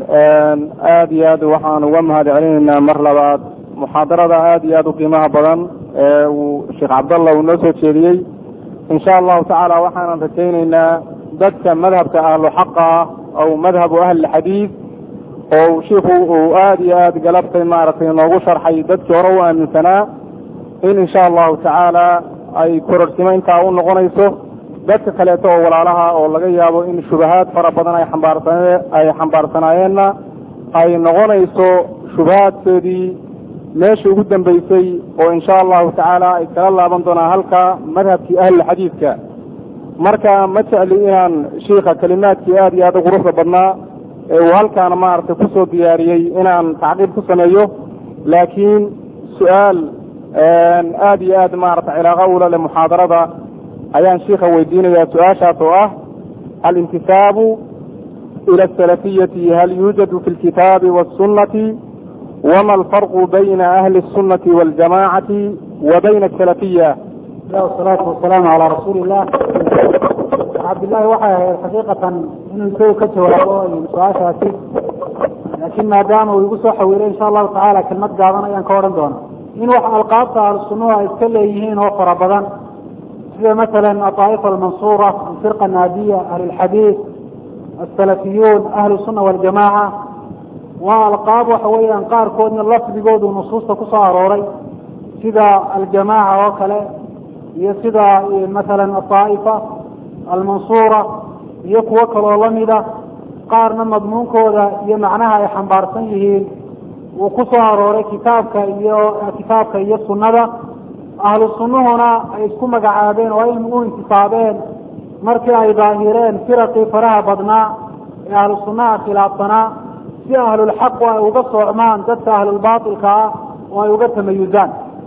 aada iyo aad waxaan uga mahad celinaynaa mar labaad muxaadarada aada iyo aada u qiimaha badan ee uu sheekh cabdallah uu noo soo jeediyey insha allahu tacaala waxaanan rajaynaynaa dadka madhabka ahlu xaqa ah ow madhabu ahlilxadiid oo shiiku uu aada iyo aada galabtay maaragtay noogu sharxay dadkii hore u aaminsanaa in insha allahu tacaala ay kororhsimo intaa u noqonayso dadka kaleeto oo walaalaha oo laga yaabo in shubahaad fara badan ay xambaarsanee ay xambaarsanaayeenna ay noqonayso shubahaadkoodii meesha ugu dambeysay oo insha allahu tacaala ay kala laaban doonaan halka madhabkii ahlilxadiidka marka ma jecli inaan shiika kelimaadkii aada iyo aada u quruxda badnaa ee uu halkaana maaragtay kusoo diyaariyey inaan tacqiib ku sameeyo laakiin su-aal aada iyo aad maaragtay cilaaqa ula leh muxaadarada ayaan shiika weydiinayaa su-aashaas oo ah alintisaabu ila asalafiyati hal yuujadu fi lkitaabi wasunnati wma alfarqu bayna ahli الsunati waاljamacati wa bayna asalafiya wasalaatu wasalaamu calaa rasuuli illah cabdillahi waxay ahayd xaqiiqatan inuu isagu ka jawaabo su-aashaasi laakiin maadaama uu igu soo xawiilay insha allahu tacaala kelmad gaaban ayaan ka odhan doona in wax alqaabta ahlusunnuhu ay iska leeyihiin oo fara badan sida masalan aطaa'ifa almansuura alfirqa naadiya ahli lxadiid asalafiyuun ahlu sunna waljamaca waa alqaab waxa weeyaan qaarkoodna lafdigoodu nusuusta ku soo arooray sida aljamaaca oo kale iyo sida masalan aطaa'ifa almansuura iyo kuwo kaloo lamida qaarna madmuunkooda iyo macnaha ay xambaarsan yihiin uu ku soo arooray kitaabka iyo kitaabka iyo sunnada ahlu sunnuhuna ay isku magacaabeen oo ay u intisaabeen markii ay daahireen firaqii faraha badnaa ee ahlu sunnaha khilaafsanaa si ahlulxaqu ay uga soocmaan dadka ahlulbaatilka ah oo ay uga tamayuzaan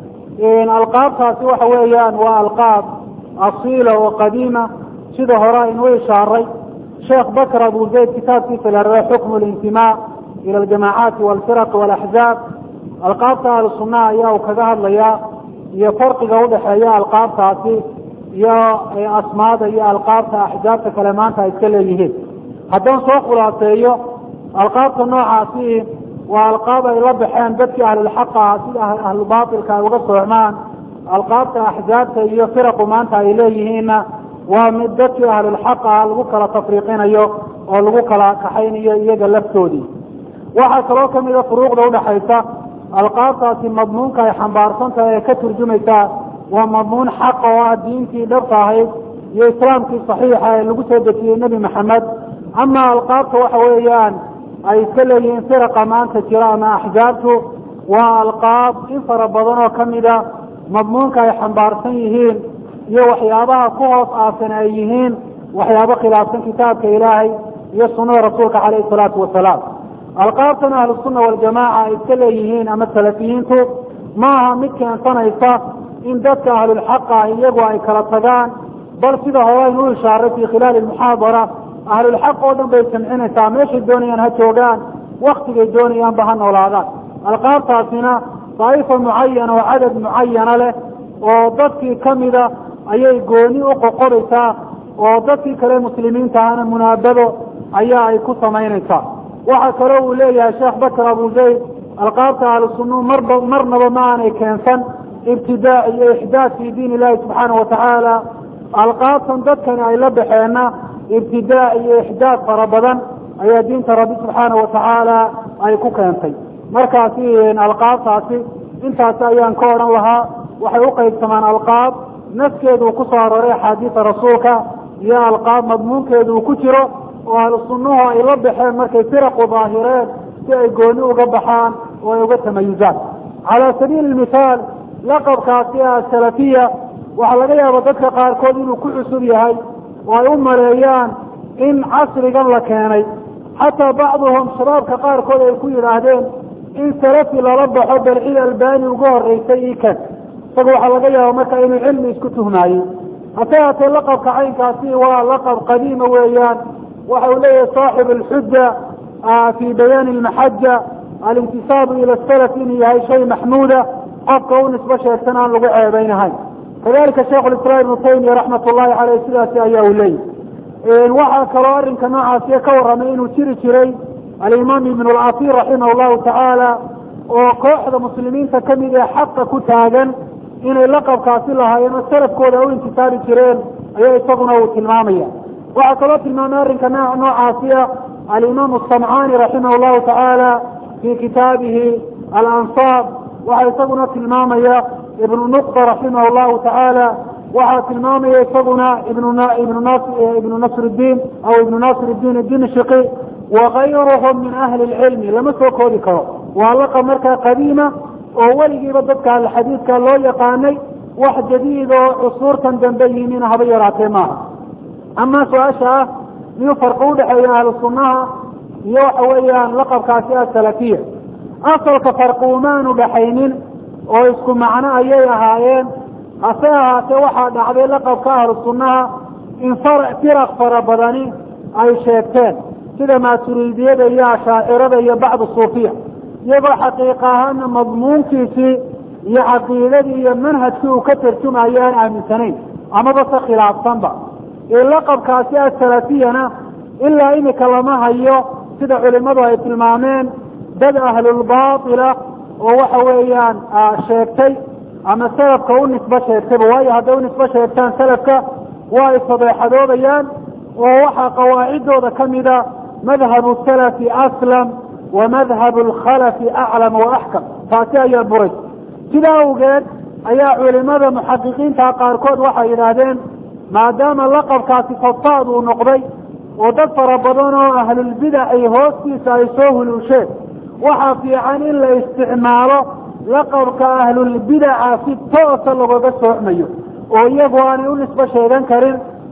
alqaabtaasi waxa weeyaan waa alqaab asiila oo qadiima sida hore aynuu ishaaray sheekh bakr abu zayd kitaabkiisa la rara xukmu lintimaa ila aljamaacaati walfiraq walaxzaab alqaabta ahlu sunnaha ayaa uu kaga hadlayaa iyo farqiga udhaxeeya alqaabtaasi iyo asmaada iyo alqaabta axzaabta kale maanta ay iska leeyihiin haddaan soo khulaaseeyo alqaabta noocaasi waa alqaab ay la baxeen dadkii ahlulxaqa ah sida ahlubaatilka ay uga soocmaan alqaabta axzaabta iyo firaqu maanta ay leeyihiinna waa mid dadkii ahlulxaqa ah lagu kala tafriiqinayo oo lagu kala kaxaynayo iyaga laftoodii waxaa kaloo kamida furuuqda udhaxaysa alqaabtaasi madmuunka ay xambaarsan tahay ee ka turjumaysaa waa madmuun xaqa oo ah diintii dhabta ahayd iyo islaamkii saxiixa ee lagu soo dejiyey nebi maxamed ama alqaabta waxa weeyaan ay iska leeyihiin firaqa maanta jira ama axzaabtu waa alqaab in fara badan oo kamida madmuunka ay xambaarsan yihiin iyo waxyaabaha ku hoos aasan ay yihiin waxyaabo khilaafsan kitaabka ilaahay iyo sunnada rasuulka caleyhi salaatu wasalaam alqaabtan ahlusunna waljamaaca ay iska leeyihiin ama salafiyiintu ma aha mid keensanaysa in dadka ahlulxaqa iyagu ay kala tagaan bal sida hore aynu u ishaaray fi khilaali muxaadara ahlulxaq oo dhan bay samcinaysaa meeshay doonayaan ha joogaan waktigay doonayaanba ha noolaadaan alqaabtaasina daa'ifa mucayana oo cadad mucayana leh oo dadkii kamida ayay gooni u qoqoraysaa oo dadkii kale muslimiinta ahana munaabado ayaa ay ku samaynaysaa waxaa kaloo uu leeyahay sheekh bakr abu zayd alqaabta ahlusunnu marba marnaba ma aanay keensan ibtidaac iyo ixdaad fi diin illahi subxaana watacaala alqaabtan dadkani ay la baxeenna ibtidaac iyo ixdaad fara badan ayaa diinta rabbi subxaana watacaala ay ku keentay markaasi alqaabtaasi intaasi ayaan ka odhan lahaa waxay u qaybsamaan alqaab nafkeedu uu ku soo arooray axaadiisa rasuulka iyo alqaab madmuunkeedu uu ku jiro oo ahlu sunnuhu ay la baxeen markay firaqu daahireen si ay gooni uga baxaan oo ay uga tamayuzaan calaa sabiili mithaal laqabkaasi asalafiya waxaa laga yaaba dadka qaarkood inuu ku cusub yahay oo ay u maleeyaan in casrigan la keenay xataa bacduhum shabaabka qaarkood ay ku yidhaahdeen in salafi lala baxo bal cid albani uga horeysay ikan isaga waxaa laga yaaba marka inuu cilmi isku tuhmaayey hase haatee laqabka caynkaasi waa laqab qadiima weeyaan waxa uu leeyahay saaxib alxuja fi bayaani almaxaja alintisaabu ila salaf inuu yahay shay maxmuuda qofka u nisbo sheegtan aan lagu ceebeynahayn kadalika sheikh lislaam ibnu taymiya raxmat ullahi caleyh sidaasi ayaa uu leeyahy waxaa kaloo arrinka noocaasiya ka warramay inuu jiri jiray alimaam ibn alcasiir raximah llahu tacaala oo kooxda muslimiinta kamid ee xaqa ku taagan inay laqabkaasi lahaayeen oo salafkooda u intisaabi jireen ayaa isaguna uu tilmaamaya waxaa kaloo tilmaamay arrinka noocaasiya alimaam asamcaani raximah llahu tacaala fi kitaabihi alansaab waxaa isaguna tilmaamaya ibnu nuqda raximah llahu tacaala waxaa tilmaamaya isaguna ibnu nasr diin aw ibnu nasr diin dimshqi wakayruhum min ahli lcilmi lama soo koodi karo waa laqab markaa qadiima oo weligiiba dadka alxadiidka loo yaqaanay wax jadiid oo cusuurtan dambe yimina haba yaraatee maaha ama su-aasha ah miyuu farqi udhexeeya ahlu sunnaha iyo waxa weeyaan laqabkaasi asalafiya asalka farqi umaanu dhaxaynin oo isku macno ayay ahaayeen hase ahaatee waxaa dhacday laqabka ahlu sunnaha in firaq fara badani ay sheegteen sida maaturidiyada iyo ashaacirada iyo bacdu suufiya iyagoo xaqiiqa ahaana madmuunkiisii iyo caqiidadii iyo manhajkii uu ka tarjumayo aan aaminsanayn amaba se khilaafsanba ee laqabkaasi asalafiyana ilaa imika lama hayo sida culimadu ay tilmaameen dad ahlulbaatila oo waxa weeyaan sheegtay ama salafka u nisbo sheegtayba waayo hadday u nisbo sheegtaan salafka waa ay sadeexadoobayaan oo waxaa qawaacidooda kamida madhabu salafi aslam wa madhabu alkhalafi aclam wa axkam taasi ayaa buray sidaa awgeed ayaa culimada muxaqiqiinta qaarkood waxay yidhaahdeen maadaama laqabkaasi fasaad uu noqday oo dad fara badan oo ahlulbidac ay hoostiisa ay soo huluusheen waxaa fiican in la isticmaalo laqabka ahlulbidaca si toosa lagaga soocmayo oo iyagu aanay u nisbo sheegan karin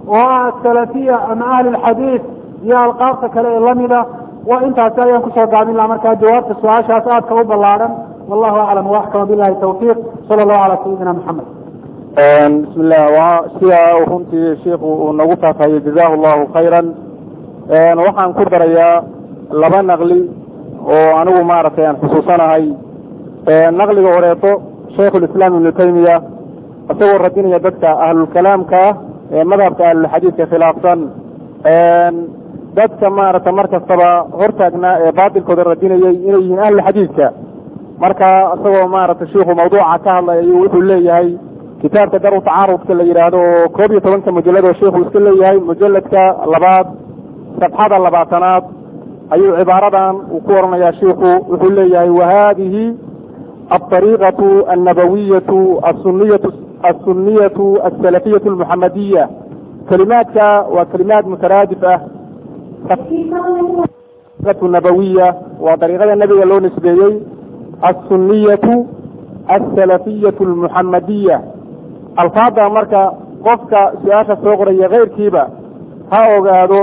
oo ah asalafiya ama ahli lxadiid iyo alqaabta kale ee lamida waa intaasi ayaan kusoo gaabin laha markaa jawaabta su-aashaas aadka u ballaadhan wallahu aclam waxkama bilahi tawfiiq sala allahu calaa sayidina maxamed bismi llah waa sidaa runtii shiiku uu nagu faafahayey jazahu llahu khayran waxaan ku darayaa laba naqli oo anigu maaragtay aan xusuusanahay naqliga horeeto shaykhulislaam ibnu taymiya isagoo radinaya dadka ahlulkalaamka ah ee madhabka ahlulxadiidka khilaafsan dadka maaragtay mar kastaba hortaagnaa ee baatilkooda radinayay inay yihiin ahlulxadiidka marka isagoo maaragtay shiiku mawduuca ka hadlay ayuu wuxuu leeyahay kitaabka daru tacaarudka la yidhaahdo oo koob iyo tobanka mujalad oo sheikhu iska leeyahay mujaladka labaad sabxada labaatanaad ayuu cibaaradan uu ku oranayaa shiiku wuxuu leeyahay wahadihi alطariiqaةu annabawiyatu asuniyatu asuniyatu asalafiyatu almuxamadiya kelimaadka waa kelimaad mutaraadif ah nabawiya waa dariiqada nebiga loo nisbeeyey asuniyatu asalafiyatu almuxamadiya alfaada marka qofka su-aasha soo qoraya keyrkiiba ha ogaado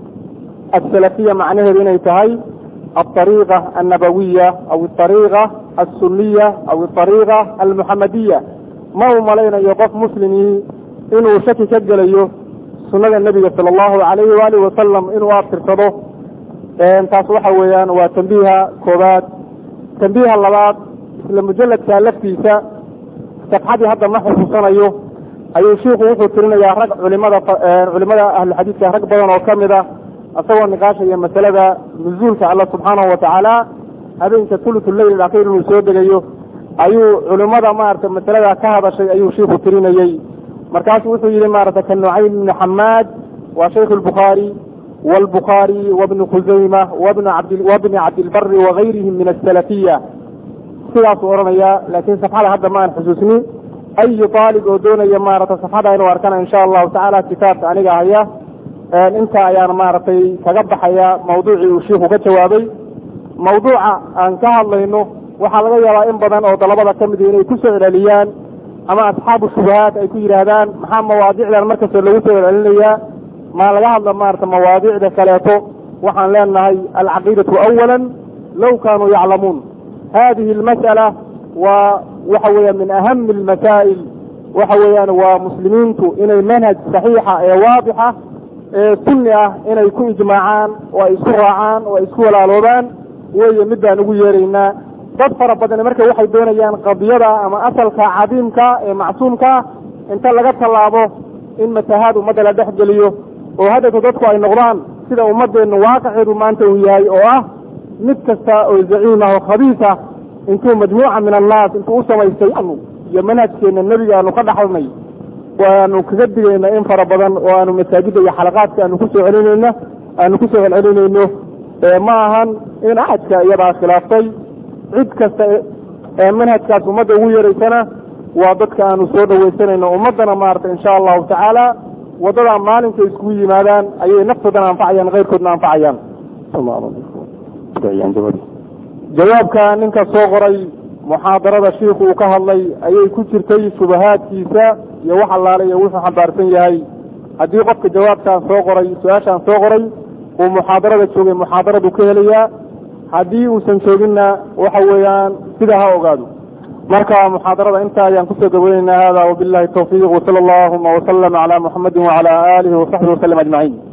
asalafiya macnaheedu inay tahay alطariiqa annabawiya aw aariiqa asuniya aw aariiqa almuxamadiya ma uu malaynayo qof muslimii inuu shaki ka gelayo sunada nebiga sala allahu alayhi waalihi wasalam inuu abtirsado taas waxa weeyaan waa tambiiha koobaad tambiiha labaad isla mujaladka laftiisa safxadii hadda ma xusuusanayo ayuu shiiku wuxuu tirinayaa rag culimada culimada ahluxadiidka rag badan oo kamid ah isagoo niqaashaya masalada nuzuulka alla subxaanahu watacaala habeenka thuluth leyl akhir inuu soo degayo ayuu culimada maarata masalada ka hadashay ayuu shiiku tirinayey markaasu wuxuu yihi maarata ka nucaym ibni xamaad waa shaykh lbukhaari wlbukhaari wabni khusayma wabni cabdilbari wagayrihim min asalafiya sidaasuu odhanaya laakiin safxada hadda ma aan xusuusni ayu aalib oo doonaya maarata safxada inuu arkana insha allahu tacaala kitaabka aniga haya inta ayaan maaragtay kaga baxaya mawduucii uu shiiku ka jawaabay mawduuca aan ka hadlayno waxaa laga yaabaa in badan oo dalabada ka midi inay ku soo celceliyaan ama asxaabu shubahaat ay ku yidhaahdaan maxaa mawaadicdan markasta lagu soo celcelinayaa maa laga hadla maarata mawaadicda kaleeto waxaan leenahay alcaqiidatu awala low kaanuu yaclamuun hadihi almas'ala waa waxa weeyaan min ahami almasaa'il waxa weeyaan waa muslimiintu inay manhaj saxiixa ee waadixa ee sunni ah inay ku ijmaacaan oo ay isku raacaan oo ay isku walaaloobaan weeye mid baan ugu yeeraynaa dad fara badan marka waxay doonayaan qadiyada ama asalka cadiimka ee macsuumka inta laga tallaabo in matahaad ummadda la dhex geliyo oo haddayto dadku ay noqdaan sida ummadeennu waaqaceedu maanta uu yahay oo ah mid kasta oo zaciim ah oo khabiis ah intuu majmuuca min annaas intuu u samaystay iyo manhajkeena nebiga aanu ka dhaxalnay waanu kaga digayna in fara badan oo aanu masaajidda iyo xalaqaadka aanu kusoo celinayno aanu kusoo celcelinayno ma ahan in axadka iyadaa khilaaftay cid kasta ee manhajkaas ummadda ugu yeeraysana waa dadka aanu soo dhawaysanayno ummaddana maarata insha allahu tacaala waddadaa maalinka iskugu yimaadaan ayay naftoodana anfacayaan keyrkoodna anfacayaan jawaabka ninka soo qoray muxaadarada shiiku uu ka hadlay ayay ku jirtay shubahaadkiisa iyo wax allaale iyo wuxuu xambaarsan yahay haddii qofka jawaabtaan soo qoray su-aashaan soo qoray uu muxaadarada joogay muxaadaradu ka helayaa haddii uusan jooginna waxa weeyaan sida ha ogaado marka muxaadarada intaa ayaan kusoo gabaynaynaa hada wabillahi tawfiiq wsala allahuma waslama cala muxamadi wacala alihi wasaxbihi waslm ajmaciin